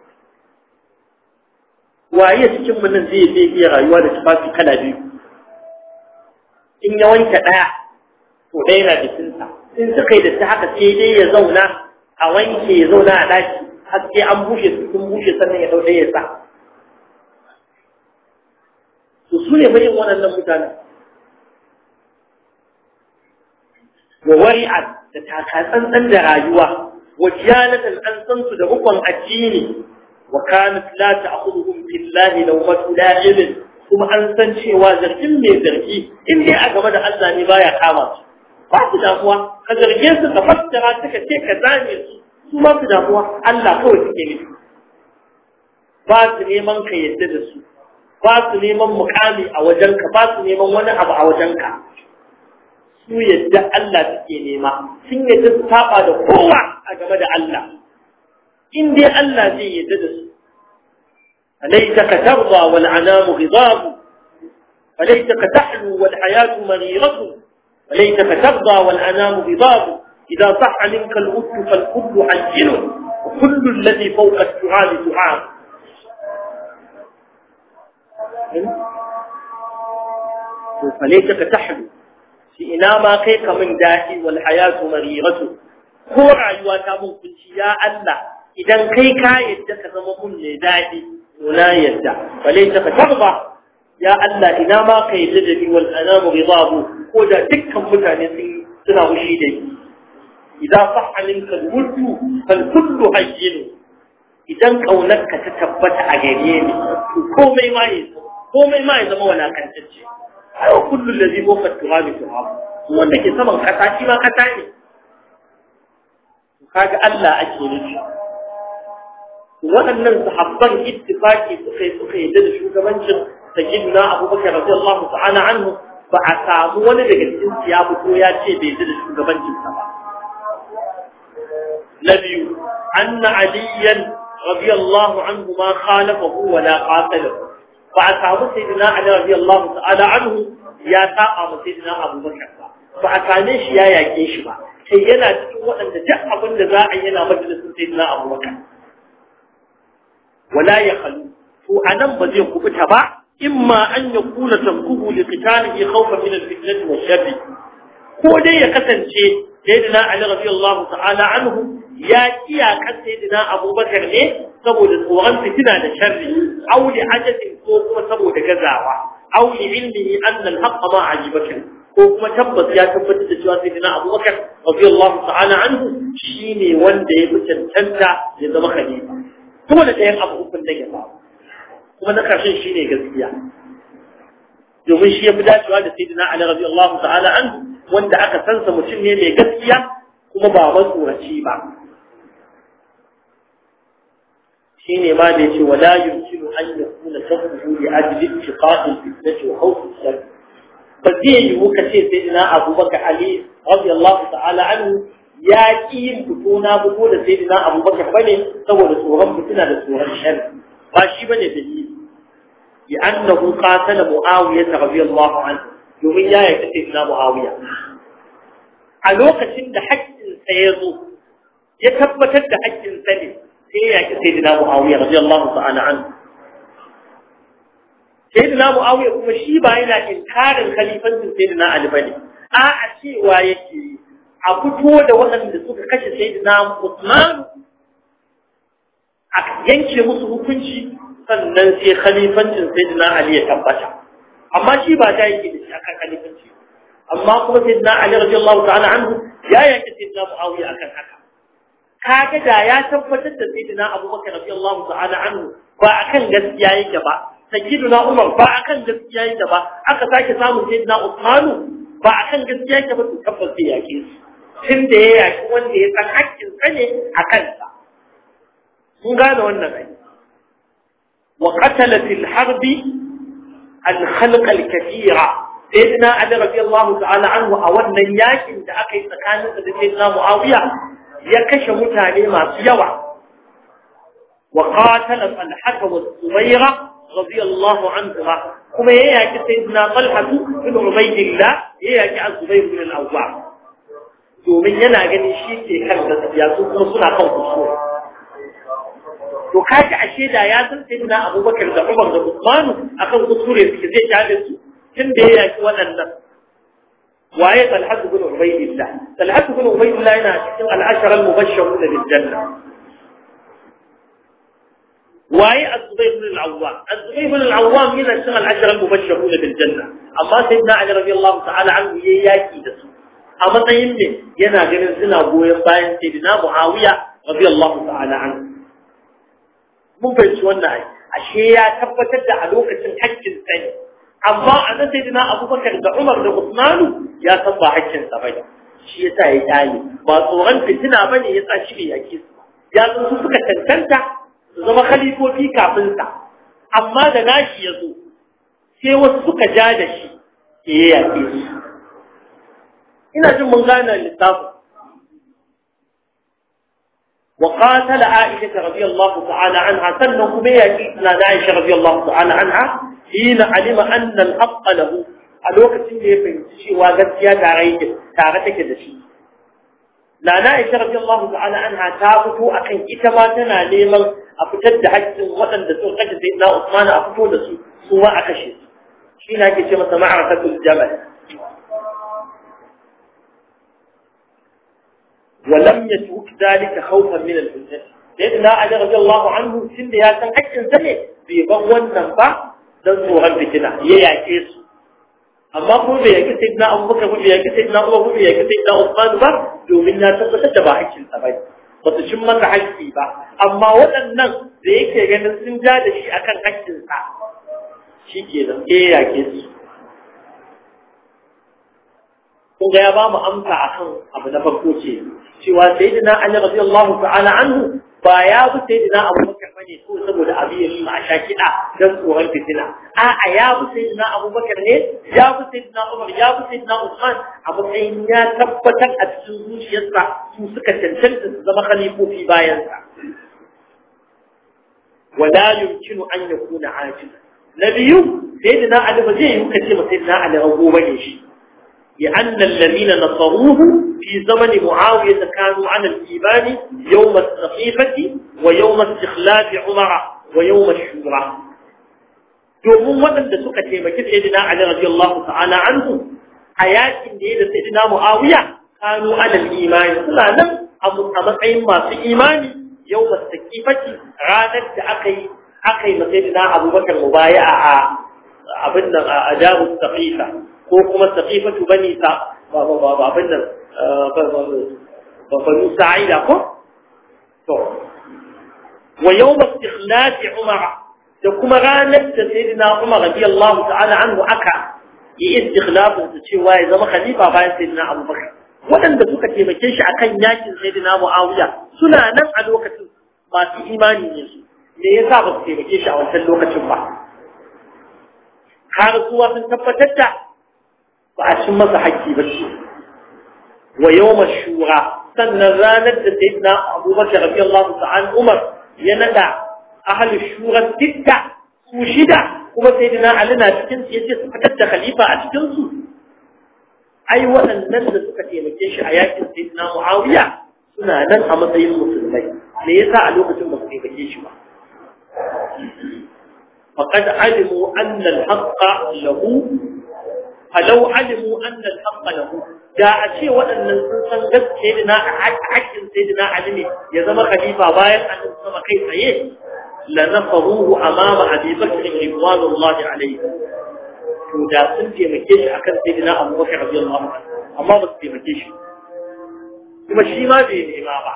waye cikin mu nan zai zai iya rayuwa da tufafi kala biyu in ya wanke ɗaya to ɗaya na jikinsa in suka yi da ta haka sai dai ya zauna a wanke ya zauna a ɗaki har sai an bushe su sun bushe sannan ya ɗauɗe ya sa to su ne bayin waɗannan mutanen wa wari'at da takatsantsan da rayuwa wa kiyanatan an san su da rukun addini wa kanat la ta'khudhuhum billahi lawmatu la'ibin kuma an san cewa zargin mai zargi in dai a game da Allah ne baya kama su ba su damuwa ka zarge su ka fassara suka ce ka zame su su ba su damuwa Allah kawai suke nufi ba su neman ka yadda da su ba su neman mukami a wajenka ba su neman wani abu a wajenka su yadda Allah suke nema sun yadda su saba da kowa a game da Allah in dai Allah zai yadda da su أليتك ترضى والعنام غضاب أليتك تحلو والحياة مريرة أليتك ترضى والأنام غضاب إذا صح منك الود فالكل حجن وكل الذي فوق التراب تعاب فليتك تحلو في إنا ما كيك من داهي والحياة مريرة هو رأيواتا من كنت يا الله إذا كيك يدك زمم لداهي ولا يدع فليتك ترضى ya Allah ina ma kai da ni wal anamu ridabu ko da dukkan mutane sun suna wushi da ni idan sahha minka al-wuddu fal kullu hayyin idan kaunarka ta tabbata a gare ni to komai ma yi komai ma ya zama walakantacce ai kullu allazi fawqa turabi turab wanda ke saman kasa shi ma kasa ne kaga Allah ake nufi waɗannan sahabban ittifaki suka yi suka yi da shugabancin sayyidina abubakar radiyallahu ta'ala anhu ba a samu wani daga cikin su ya fito ya ce bai da shugabancin sa ba na biyu anna aliyan radiyallahu anhu ma khalafahu wa la qatalahu ba a samu sayyidina Ali radiyallahu ta'ala anhu ya saba ma sayyidina Abu Bakar ba ba a same shi ya yake shi ba sai yana cikin waɗanda duk abin da za a yi yana majalisin sayyidina Abu Bakar wala ya khalu to anan ba zai kubuta ba imma an yakuna tankuhu li qitalihi khawfan min al-fitnati wa sharri ko dai ya kasance sayyidina Ali radiyallahu ta'ala anhu ya iyaka sayyidina Abubakar ne saboda tsoron fitina da sharri aw li ajabin ko kuma saboda gazawa aw li ilmihi anna al-haqq ma ajibaka ko kuma tabbas ya tabbatar da cewa sayyidina Abubakar radiyallahu ta'ala anhu shine wanda ya fi cancanta ya zama khalifa kuma da ɗayan abu ukun da ya faru kuma na ƙarshen shine gaskiya domin shi ya fi dacewa da sayyidina Ali radiyallahu ta'ala anhu wanda aka sansa mutum ne mai gaskiya kuma ba matsoraci ba shine ma da yace wala yumkinu an yakuna sabbu li ajli ittiqa'i fitnati wa khawf al-shar ba zai yi muka ce sayyidina Abubakar Ali radiyallahu ta'ala anhu ya ki yin fito na fito da sayyidina Abubakar bane saboda tsoron fitina da tsoron shar ba shi bane dalili لأنه قاتل معاوية رضي الله عنه domin ya yarda sai na Muawiya a lokacin da haƙƙinsa ya zo ya tabbatar da haƙƙinsa ne sai ya yaki sai na Muawiya radiyallahu ta'ala an sai na Muawiya kuma shi ba yana inkarin khalifancin sai na Ali bane a a cewa yake a fito da waɗanda suka kashe sai na Uthman a yanke musu hukunci sannan sai khalifancin sayyidina Ali ya tabbata amma shi ba ta yake da shi akan khalifanci amma kuma sayyidina Ali radiyallahu ta'ala anhu ya yake sayyidina Muawiya akan haka kaga da ya tabbatar da sayyidina Abubakar radiyallahu ta'ala anhu ba akan gaskiya yake ba sayyidina Umar ba akan gaskiya yake ba aka sake samun sayyidina Uthman ba akan gaskiya yake ba to tabbas sai yake shi tun da ya yaki wanda ya san hakkin sa ne a kansa kun gane wannan ai وقتل في الحرب الخلق الكثيرة سيدنا علي رضي الله تعالى عنه أولا ياكن da aka yi tsakanin da sayyidina Muawiya ya kashe mutane masu yawa wa qatala Talha wa Zubayra radiyallahu anhuma kuma ya yaki sayyidina Talha bin Ubaydillah ya yaki Az-Zubayr bin Al-Awwam domin yana ganin shi ke kan gaskiya su kuma suna kan kusur to kaji ashe da ya san sai na abubakar da umar da usmanu akan kuskure suke zai kyale su tun da ya yaki waɗannan waye talhat bin ubaydillah talhat bin ubaydillah yana cikin al'ashara al-mubashshirun bil janna waye az-zubayr bin al-awwam az-zubayr bin al-awwam yana cikin al'ashara al-mubashshirun bil janna amma sayyidina ali radiyallahu ta'ala anhu yayi yaki da su a matsayin ne yana ganin suna goyon bayan sayyidina muawiya radiyallahu ta'ala anhu mun fahimci wannan ai ashe ya tabbatar da a lokacin haƙƙin sa ne amma a nan sai dina abubakar da umar da usmanu ya san ba haƙƙin sa bane shi yasa ya kyale ba tsoron fitina bane yasa shi ne yake su ya san su suka tantanta su zama khalifofi kafin sa amma da nashi ya zo sai wasu suka ja da shi ke ya yake su ina jin mun gane lissafin وقاتل عائشة رضي الله تعالى عنها سنه بيكيتنا عائشة رضي الله تعالى عنها حين علم أن الحق له الوقت اللي يفنشي وقتيا تعيد تعرتك دشي لا عائشة رضي الله تعالى عنها تابتو أكن إتماتنا لمن أفتد حج وطن دسو قد سيدنا عثمان أفتو دسو سواء أكشي شين هكي شمس معركة الجبل ولم يترك ذلك خوفا من الفتنة سيدنا علي رضي الله عنه سند يا سن حقin sa ne bai ban wannan ba dan tsoron fitina ya yake su amma ko bai yake sayyidina Abubakar ko bai yake sayyidina Umar ko bai yake sayyidina Uthman ba domin ya tabbatar da ba hakkin sa bane ba su cin masa hakki ba amma waɗannan da yake ganin sun ja da shi akan hakkin sa shikenan eh yake su kun ga ya ba mu amsa akan abu na farko ce cewa sayyidina Ali radiyallahu ta'ala anhu ba ya bi sayyidina Abu Bakar bane ko saboda abi ya shi a shakida dan tsoron fitina a'a ya bi sayyidina Abu Bakar ne ya bi sayyidina Umar ya bi sayyidina Usman a matsayin ya tabbatar a cikin zuciyarsa su suka cancanta su zama khalifofi bayan sa wala yumkinu an yakuna ajiza na biyu sayyidina ali ba zai yi kace ma sayyidina ali rago bane shi لأن الذين نصروه في زمن معاوية كانوا على الإيمان يوم السقيفة ويوم استخلاف عمر ويوم الشورى domin waɗanda suka taimaki sayyidina Ali radiyallahu ta'ala anhu a yakin da ya da sayyidina Muawiya kanu alal imani suna nan a matsayin masu imani yau masakifati ranar da aka yi aka yi sayyidina Abubakar mubaya'a a abin nan a jaru saqifa ko kuma saqifatu bani sa ba ba ba abin nan ba banu sa'ida ko to wa yawm istikhlaf umar da kuma ranar da sayyidina umar radiyallahu ta'ala anhu aka yi istikhlafin su cewa ya zama khalifa bayan sayyidina abubakar waɗanda suka taimake shi akan yakin sayyidina muawiya suna nan a lokacin masu imani ne su me yasa ba su taimake shi a wancan lokacin ba har zuwa sun tabbatar da ba a cin masa haƙƙi ba ce wa yawma shura sannan ranar da sayyidina abubakar radiyallahu ta'ala umar ya nada ahlus shura dukka su shida kuma sayyidina ali na cikin su yace su fitar da khalifa a cikin su ai waɗannan da suka taimake shi a yakin sayyidina muawiya suna nan a matsayin musulmai me yasa a lokacin ba su taimake shi ba فقد علموا أن الحق له فلو علموا أن الحق له جاء شيء وأن الإنسان قد سيدنا حق سيدنا علمي يزم خليفة باير أن السماء كيف إيه لنصروه أمام أبي بكر رضوان الله عليه ودا sun taimake shi akan sayyidina Abu Bakar radiyallahu anhu amma ba su taimake shi kuma shi ma bai nema ba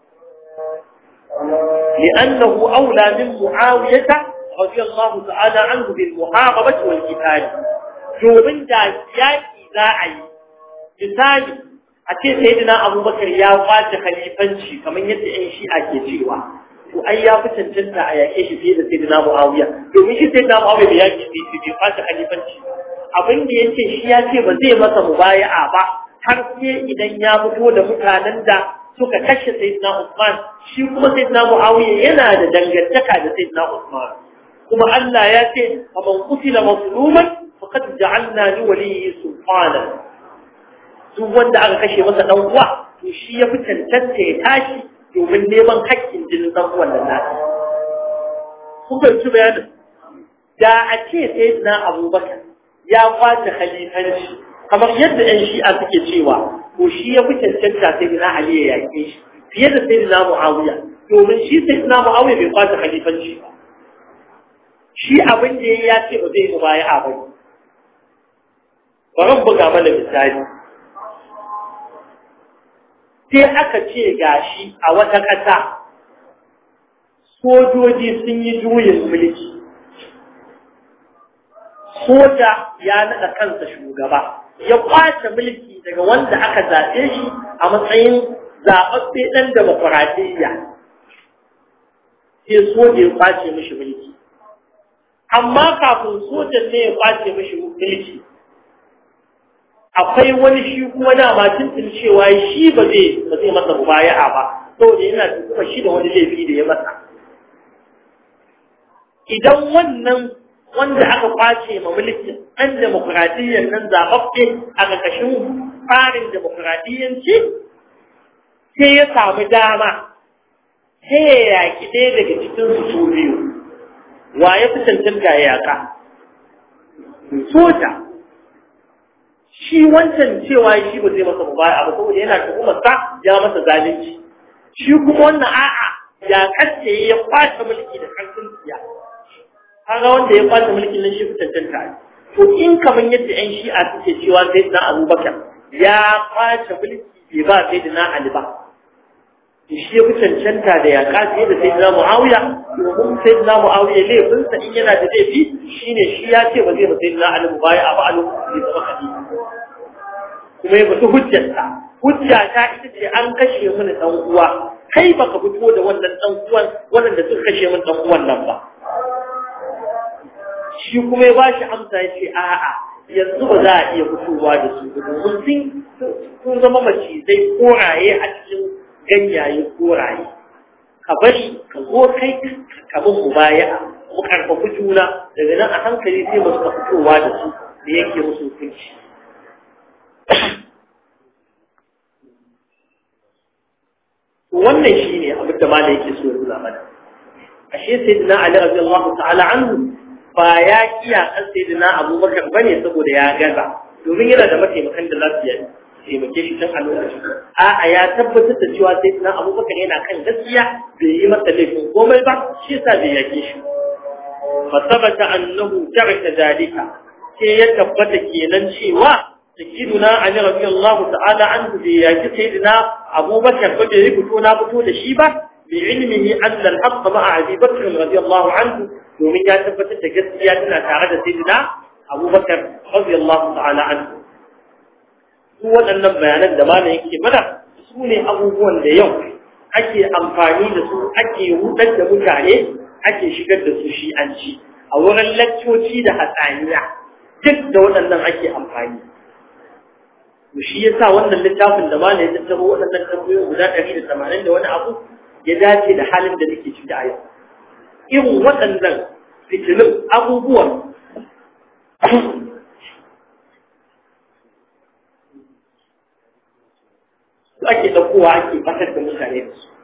لأنه أولى من معاوية رضي الله تعالى عنه بالمحاربة والقتال domin da yaƙi za a yi misali a ce sayyidina abubakar ya kwace khalifanci kamar yadda yan shi'a ke cewa to ai ya fi cancanta a yaƙe shi fiye da sayyidina muawiya domin shi sayyidina muawiya bai yaƙi bai bai kwace khalifanci abin da yace shi ya ce ba zai masa mubaya'a ba har sai idan ya fito da mutanen da suka kashe sayyidina Usman shi kuma sayyidina Muawiya yana da dangantaka da sayyidina Usman kuma Allah ya ce faman qutila mazluman faqad ja'alna li waliyyi sultana duk wanda aka kashe masa dan uwa to shi ya fi cancanta ya tashi domin neman haƙƙin jinin dan uwan nan nasa kun ga su bayanin da a ce sayyidina Abubakar ya kwace khalifanci kamar yadda ɗan shi'a suke cewa ko shi ya fi cancanta sai na Ali ya yaƙe shi fiye da sai na Muawiya domin shi sai na Muawiya bai kwata khalifanci ba shi abin da ya ce ba zai mubaya'a ba bari buga mana misali sai aka ce gashi a wata ƙasa sojoji sun yi juyin mulki soja ya naɗa kansa shugaba ya kwace mulki daga wanda aka zaɓe shi a matsayin zaɓaɓɓe ɗan demokuraɗiyya sai soja ya kwace mishi mulki amma kafin sojan ne ya kwace mishi mulki akwai wani shi kuma dama tuntun cewa shi ba zai ba zai masa mubaya'a ba saboda yana tuhuma shi da wani laifi da ya masa idan wannan wanda aka kwace ma mulkin ɗan demokuraɗiyyar nan zaɓaɓɓe a ƙarƙashin tsarin demokuraɗiyyanci sai ya samu dama sai ya yaƙi ɗaya daga cikin su biyu wa ya fi cancanta ya yaƙa soja shi wancan cewa shi ba zai masa mubaya ba saboda yana tuhumar sa ya masa zalunci shi kuma wannan a'a ya kace ya kwace mulki da karfin siya kaga wanda ya kwace mulkin nan shi cancanta ne to in kamar yadda ƴan shi'a suke cewa sai na abubakar ya kwace mulki bai ba sai na ali ba to shi ya fi cancanta da ya kace da sai na muawiya domin sai na muawiya laifinsa in yana da laifi shine shi ya ce ba zai ba sai na ali baya a ba a lokacin da zama khalifa kuma ya fito hujjarsa hujja ta ita ce an kashe mini dan uwa kai baka fito da wannan dan uwan wannan da suka kashe min dan uwan nan ba shi kuma ya bashi amsa ya ce a'a yanzu ba za a iya fitowa da su domin sun sun zama macizai koraye a cikin ganyaye koraye ka bari ka zo kai ka bin mubaya'a mu karfafi juna daga nan a hankali sai mu suka fitowa da su da yake musu hukunci wannan shine abin da malai yake so ya nuna mana ashe sayyidina ali radiyallahu ta'ala anhu ba ya kiya kan sayyidina abubakar bane saboda ya gaza domin yana da mataimakan da za su yi taimake shi tun a lokacin a'a ya tabbatar da cewa sayyidina abubakar yana kan gaskiya bai yi masa laifin komai ba shi yasa bai yake shi fa sabata annahu taraka dalika sai ya tabbata kenan cewa sayyiduna ali radiyallahu ta'ala anhu bai yaki sayyidina abubakar ba bai fito na fito da shi ba بعلمه أن الحق مع أبي بكر رضي الله عنه ومن يتبت تجسياتنا تعالى سيدنا أبو بكر رضي الله تعالى عنه هو أن بيانا دمانا يكي منا سوني أبو بوان da yau ake amfani da su ake hudar da mutane ake shigar da su shi an ci a wurin laccoci da hatsaniya duk da waɗannan ake amfani shi yasa wannan littafin da malai ya tattaro waɗannan tambayoyi guda ɗari da tamanin da wani abu ya dace da halin da nake ciki a yau irin waɗannan fitinin abubuwan su ake ɗaukowa ake fatar da mutane da su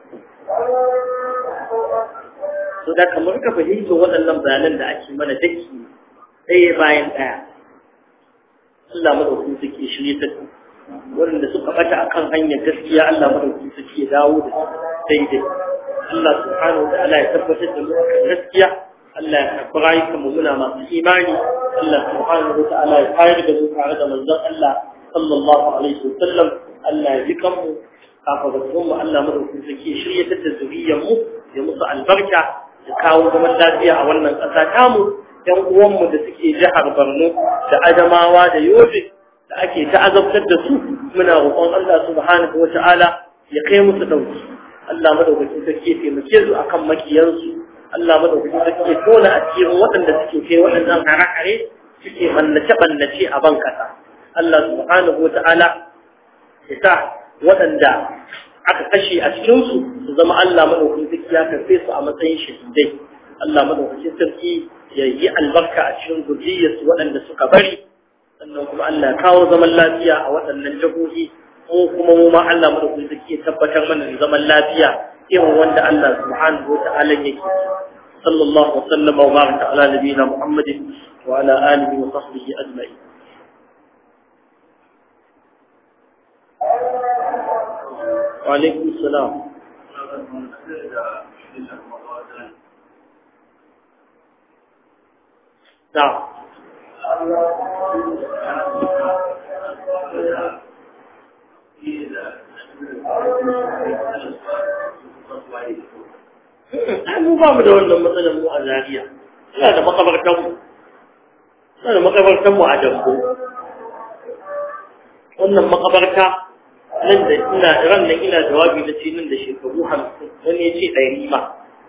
so da kamar ka fahimta waɗannan bayanan da ake mana daki ɗaya bayan ɗaya Allah madaukin suke shirye ta waɗanda suka bata akan hanyar gaskiya Allah madaukin suke ya dawo da daidai Allah subhanahu wa ta'ala ya tabbatar da mu akan gaskiya Allah ya karɓi rayukan mu muna masu imani Allah subhanahu wa ta'ala ya kayar da mu tare da manzon Allah sallallahu alaihi wa sallam Allah ya jikan mu kafaratun mu Allah madaukin suke shirye ta da zuriyar mu ya musu albarka da kawo zaman lafiya a wannan ƙasa tamu ‘yan uwanmu da suke jihar Borno da Adamawa da Yobe da ake ta'azabtar da su muna roƙon Allah subhanahu wata'ala ya kai musu ɗauki Allah madaukakin sarki ya taimake su akan makiyansu Allah madaukakin sarki ya tona a cikin waɗanda suke kai waɗannan hare-hare suke bannace-bannace a ban ƙasa Allah subhanahu wata'ala ya sa waɗanda aka kashe a cikinsu su zama Allah madaukakin sarki ya karfe su a matsayin shahidai Allah madaukakin sarki ya yi albarka a cikin gurjiyarsu waɗanda suka bari sannan kuma Allah kawo zaman lafiya a waɗannan jahohi mu kuma mu ma Allah madaukakin sarki ya tabbatar mana da zaman lafiya irin wanda Allah subhanahu wa ta'ala yake sallallahu wa sallama wa baraka ala nabiyina Muhammadin wa ala alihi wa sahbihi ajma'in wa alaikum salam نعم mu ba mu da wannan matsalar mu a Zariya. Ina da makabartan mu ina da makabartan mu a Dambo wannan makabarta nan da ina ran nan ina jawabi na ce nan da shekaru hamsin wani ya ce ɗari ma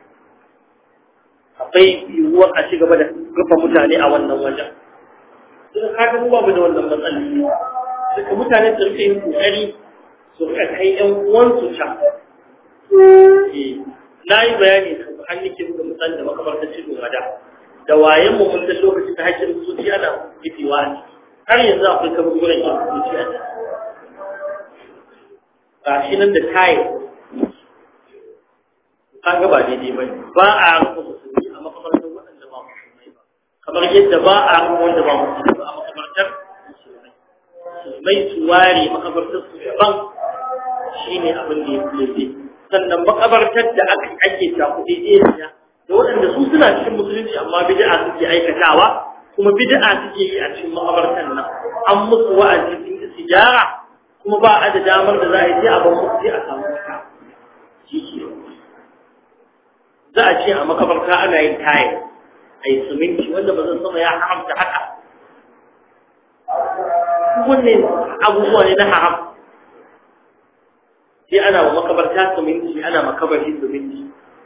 akwai yiwuwar a ci gaba da rufe mutane a wannan wajen sun kaga mu babu da wannan matsala duka mutane su rike yin kokari su rika kai yan uwansu can na yi bayani kan an nake muka misali da makabartar cikin wada da wayen mu mun san lokacin da hakkin zuciya na kifewa ne har yanzu akwai kaburburan yan zuciya ne ga shi nan da tayi kaga ba daidai ba ba a rufe musulmi a makabartar waɗanda ba musulmai ba kamar yadda ba a rufe wanda ba musulmai ba a makabartar musulmai musulmai su ware makabartar su daban shine abin da ya fi sannan makabartar da aka ake takuɗe ɗaya da waɗanda su suna cikin musulunci amma bid'a suke aikatawa kuma bid'a suke yi a cikin makabartar nan an musu wa'azi sun istijara kuma ba a da damar da za a yi a ban musu sai a samu fita shi ke za a ce a makabarta ana yin tayar a yi siminti wanda ba zan sama ya haramta haka wannan abubuwa ne na haram sai ana wa makabarta siminti ana makabari siminti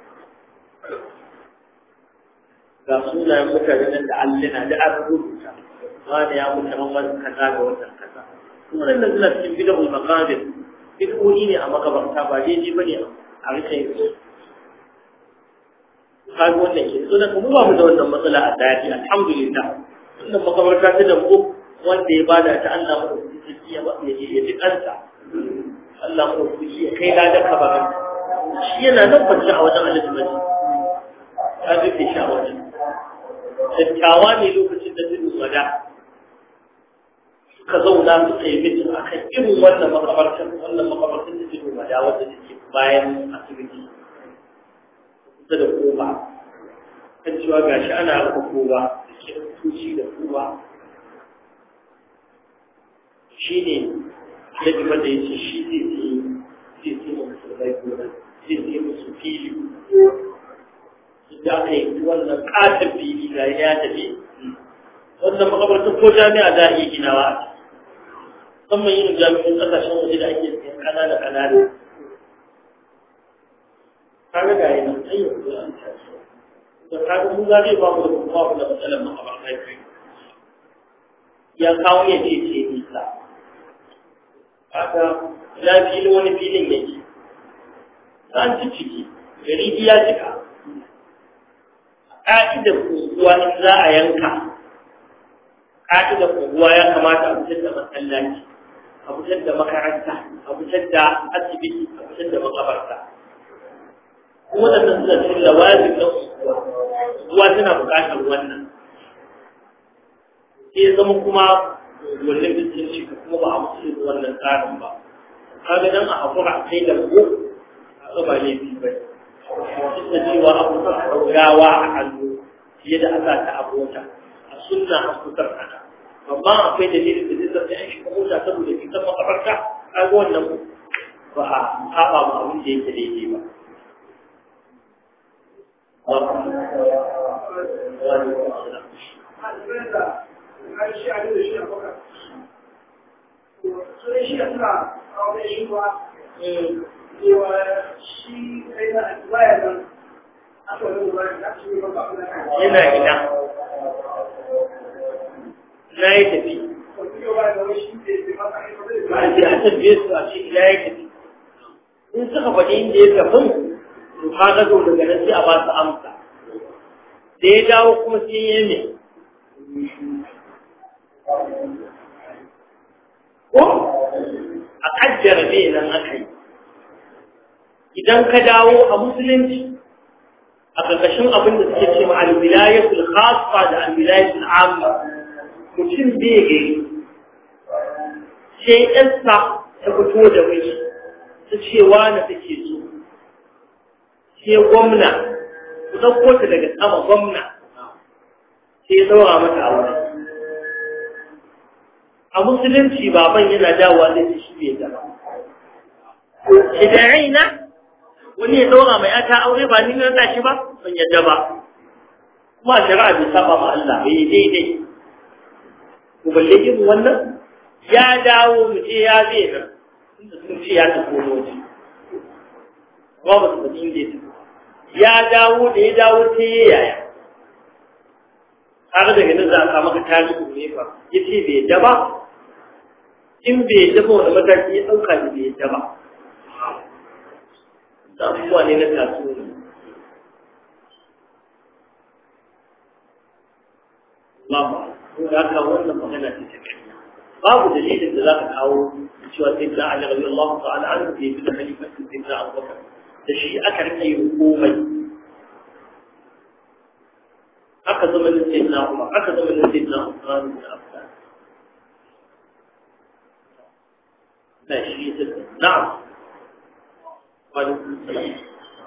ga sunayen mutane nan da allina da an rubuta wani ya mutu ran wani kaza ga watan kaza kuma nan suna cikin bid'ul maqabir bid'o'i ne a makabarta ba daidai bane a rika yin kaga wannan ke so da kuma ba mu da wannan matsala a daji alhamdulillah wannan makabarta ta da mu wanda ya bada ta Allah mu da ya ba ya ya ji kansa Allah mu da ya kai la da kabarin shi yana nan kwance a wajen Allah maji ka ga ke sha wajen dattawa ne lokacin da zai wada suka zauna suka yi mitin akan irin wannan makabartar wannan makabartar da zai wada wanda take bayan asibiti kusa da koba kan cewa gashi ana rufe koba da kiristoci da koba shi ne ya ji mata ya ce shi zai ce zai ce ma musulmai gona zai ce musu fili da aka yi wannan katon fili ga ya tafi wannan makabarta ko jami'a za a iya ginawa a ciki musamman yin jami'in kasashen waje da ake siyan kanana kanana kaga ga yana ayyuka da an tashi da kaga mu za ba mu da kuma ku da matsalar makabarta kai ya kawo ya ce ce nisa kaga ya fili wani filin yake an ci ciki gari ya cika ƙa'idar kunguwa in za a yanka ƙa'idar kunguwa ya kamata a fitar da masallaci a fitar da makaranta a fitar da asibiti a fitar da makabarta kuma da suna cikin lawazin na unguwa unguwa tana buƙatar wannan sai zama kuma wannan bisin shi kuma ba a musu wannan tsarin ba kaga dan a hakura a kai da ko a ba laifi ba duk da cewa an kusa gawa a hannu fiye da aka ta abota a sunna an kusa haka amma akwai dalilin da zai zama an shiga mota saboda fitan makabarta kaga wannan ba a haɓa ma abin da yake daidai ba yana ina na yi tafi ba a ce a tafiye su a ce ina ya tafi in suka faɗi inda ya tafi to ka ga zo daga nan sai a ba su amsa da ya dawo kuma sai ya ne ko a kaddara me nan aka yi idan ka dawo a musulunci a ƙarƙashin abin da suke ce ma alwilayatul khassa da alwilayatul amma mutum bai gari sai ƴansa ta fito da wani ta ce wani take so sai gwamna ku ɗauko ta daga sama gwamna sai ya zaura mata aure a musulunci baban yana dawowa zai shi bai zama shida'ina wani ya daura mai ata aure ba ni na shi ba ban yadda ba kuma shari'a bai saba ma Allah bai daidai ko balle irin wannan ya dawo mu ce ya zai nan inda sun ce ya tafi wani waje ba ba su faɗi inda ya tafi ya dawo da ya dawo sai ya yaya har daga nan za a samu ka tarihi ne fa ya ce bai yadda ba in bai yadda ba wani mataki ya ɗauka da bai yadda ba da abubuwa ne na tasiri babu ko da aka wannan magana ce ta kai babu dalilin da za ka kawo cewa sai da Ali rabbi Allah ta'ala an da yi da khalifa sai da Abu Bakar da shi aka rike hukumai aka zama da sayyidina Umar aka zama da sayyidina Usman da Affan da shi na'am وعليكم السلام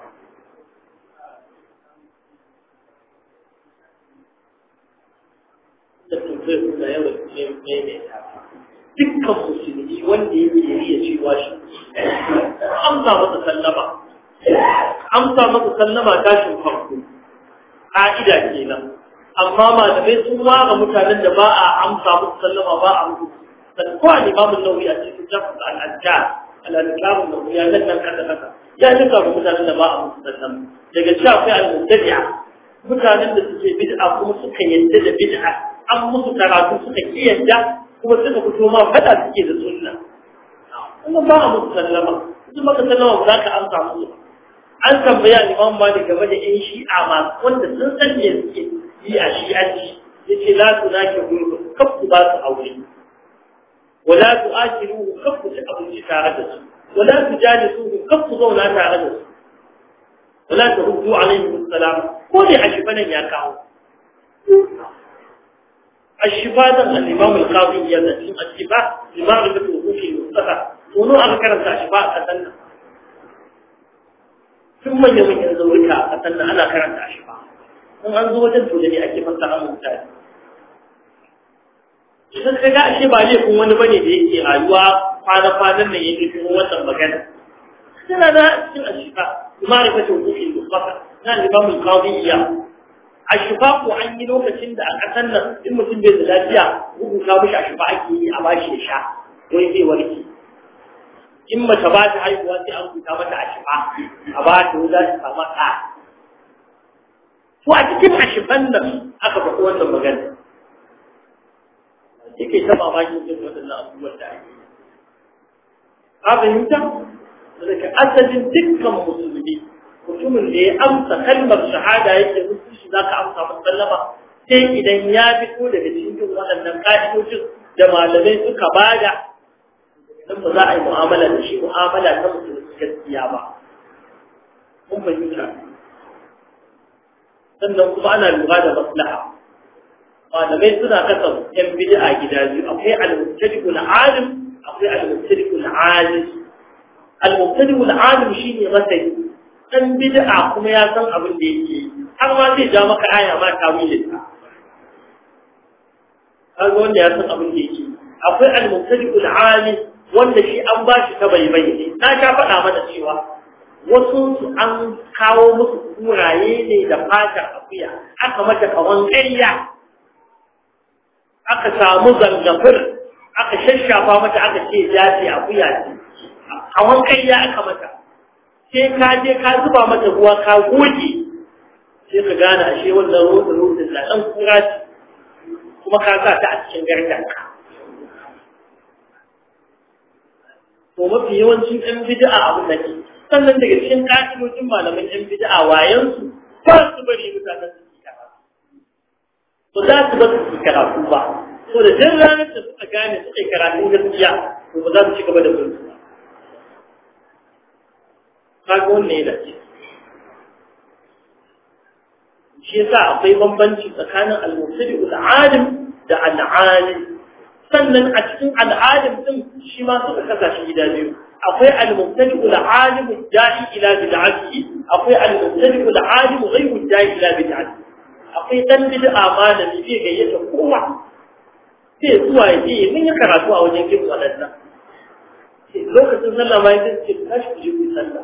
dukkan musulmi wanda yake iya cewa shi amsa masa sallama amsa masa sallama tashin farko ka'ida kenan amma malamai sun ware mutanen da ba a amsa musu sallama ba a musu ko a limamin nauyi a cikin jafin al'adda al'adikamun nauyi ya nan nan kasa kasa ya nika ga mutanen da ba a musu sallam daga cewa akwai al-mubtadi'a mutanen da suke bid'a kuma suka yadda da bid'a an musu karatu suka ki yadda kuma suka fito ma fada suke da sunna wannan ba a musu sallama duk maka sallama ba za ka amsa musu an tambaya Imam Malik game da ƴan shi'a masu wanda sun san me suke yi a shi'anci yace la tunaki gurbu kafu ba su aure wala tu'akiluhu kafu ci abinci tare da su wala tujalisuhu kafu zauna tare da su wala turuddu alaihi assalam ko ne a shifanan ya kawo الشفاء الإمام القاضي يزن الشفاء لمعرفة وقوف المصطفى ونو أذكر الشفاء أتنا ثم يوم ينزورك أتنا أنا كرنت الشفاء in an zo wajen to da ne ake fassara mutane idan ka ga ashe ba laifin wani bane da yake rayuwa kwana-kwanan nan yake cikin wannan magana tana da cikin ashifa ma'rifatu hukumin mustafa na limamul qadiyya ashifa ko an yi lokacin da a kasan nan in mutum bai da lafiya rubuta mishi ashifa ake yi a bashi ya sha wai zai warke in mace ba ta haihuwa sai an rubuta mata ashifa a ba ta za ta samu ɗa to a cikin ashifan nan aka faɗi wannan magana yake ta mamakin jin waɗannan abubuwan da ake yi a fahimta daga asalin dukkan musulmi mutumin da ya amsa kalmar shahada yake musulci za ka amsa musallama sai idan ya fito daga cikin waɗannan ƙa'idojin da malamai suka bada nan ba za a yi mu'amala da shi mu'amala ta musulmi gaskiya ba mun fahimta sannan kuma ana lura da maslaha malamai suna kasa yan bid'a gida biyu akwai al-mubtadi'ul alim akwai al-mubtadi'ul alim al-mubtadi'ul alim shine masani dan bid'a kuma ya san abin da yake har ma zai ja maka aya ma tawilin ta har wanda ya san abin da yake akwai al-mubtadi'ul alim wanda shi an ba shi ta baibai ne na sha faɗa mana cewa wasu an kawo musu kuraye ne da fatar akuya aka mata kawan ƙarya aka samu zangafir aka shashafa mata aka ce jaje akuya ce kawan ƙarya aka mata sai ka je ka zuba mata ruwa ka goge sai ka gane ashe wannan rotsin rotsin na ɗan kura ce kuma ka sa ta a cikin gardanka to mafi yawancin ɗan bid'a abu da ke sannan daga cikin ƙa'idojin malaman ɗan bid'a wayansu ba su bari mutanen su yi karatu to za su ba su yi karatu ba to da jin ranar da suka gane suka yi karatun gaskiya to ba za su ci gaba da bin su ba kaga wannan yana ce shi yasa akwai bambanci tsakanin al-mubtadi'ul alim da al-alim sannan a cikin al'alim din shi ma suka kasa shi gida biyu akwai al-mubtadi'u al-alim da'i ila bid'atihi akwai al-mubtadi'u al-alim ghayru da'i ila bid'atihi akwai dan bid'a malami zai gayyata kowa sai zuwa ya je mun yi karatu a wajen kin wadannan lokacin sallah ma yake ce tashi ku je ku sallah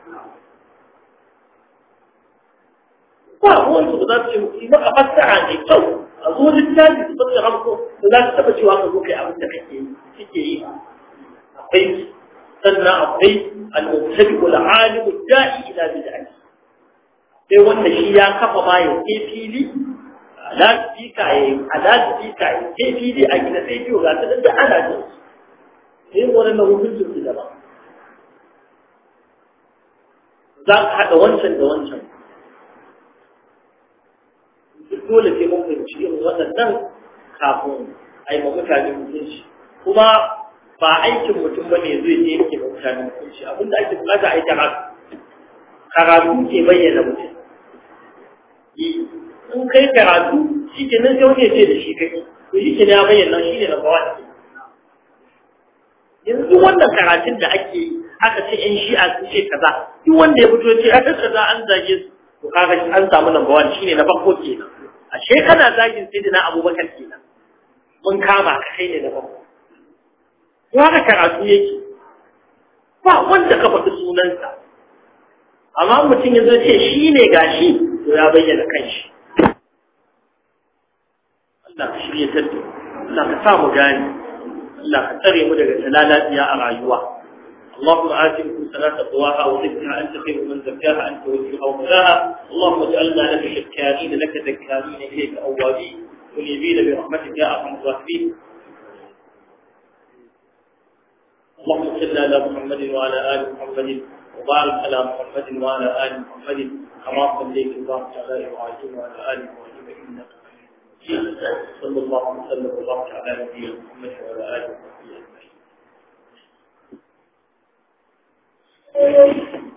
ba wanda ba za su ce muku ba a fassara ne kyau a zo littafi su bata ramko da za su taba cewa ka zo kai abin da kake kike yi akwai sannan akwai al-mubtadi wal alim da'i ila bid'ah sai wanda shi ya kafa ma ya ke fili ala speaker ya ala speaker ya ke fili a gida sai biyo ga ta da ana jin sai wannan hukuncin su daban za ka haɗa wancan da wancan dole sai mun fahimci irin waɗannan kafin a yi ma mutane hukunci kuma ba aikin mutum bane zai je yake ma mutane hukunci abinda ake bukata a yi karatu karatu ke bayyana mutum in kai karatu shi ke nan sai wani ce da shi kai to shi ke ya bayyana shi ne na bawa yanzu wannan karatun da ake yi aka ce yan shi'a sun ce kaza duk wanda ya fito ce aka kaza an zage su to kaga an samu number one shine na farko kenan ashe kana zagin sai na abubakar kenan mun kama ka kai ne da farko to haka karatu yake ba wanda ka faɗi sunansa amma mutum ya zo ce shi ne gashi to ya bayyana kanshi Allah ka shirye ta Allah ka sa mu gani Allah ka tsare mu daga talalaciya a rayuwa اللهم آت صلاة تقواها وزكها أنت خير من زكاها أنت وليها ومولاها اللهم اجعلنا لك شكارين لك ذكارين إليك أوابين منيبين برحمتك يا أرحم الراحمين اللهم صل على محمد وعلى آل محمد وبارك على محمد وعلى آل محمد كما صليت وبارك على إبراهيم وعلى آل إبراهيم إنك حميد مجيد صلى الله وسلم وبارك على نبينا محمد وعلى آله وصحبه أجمعين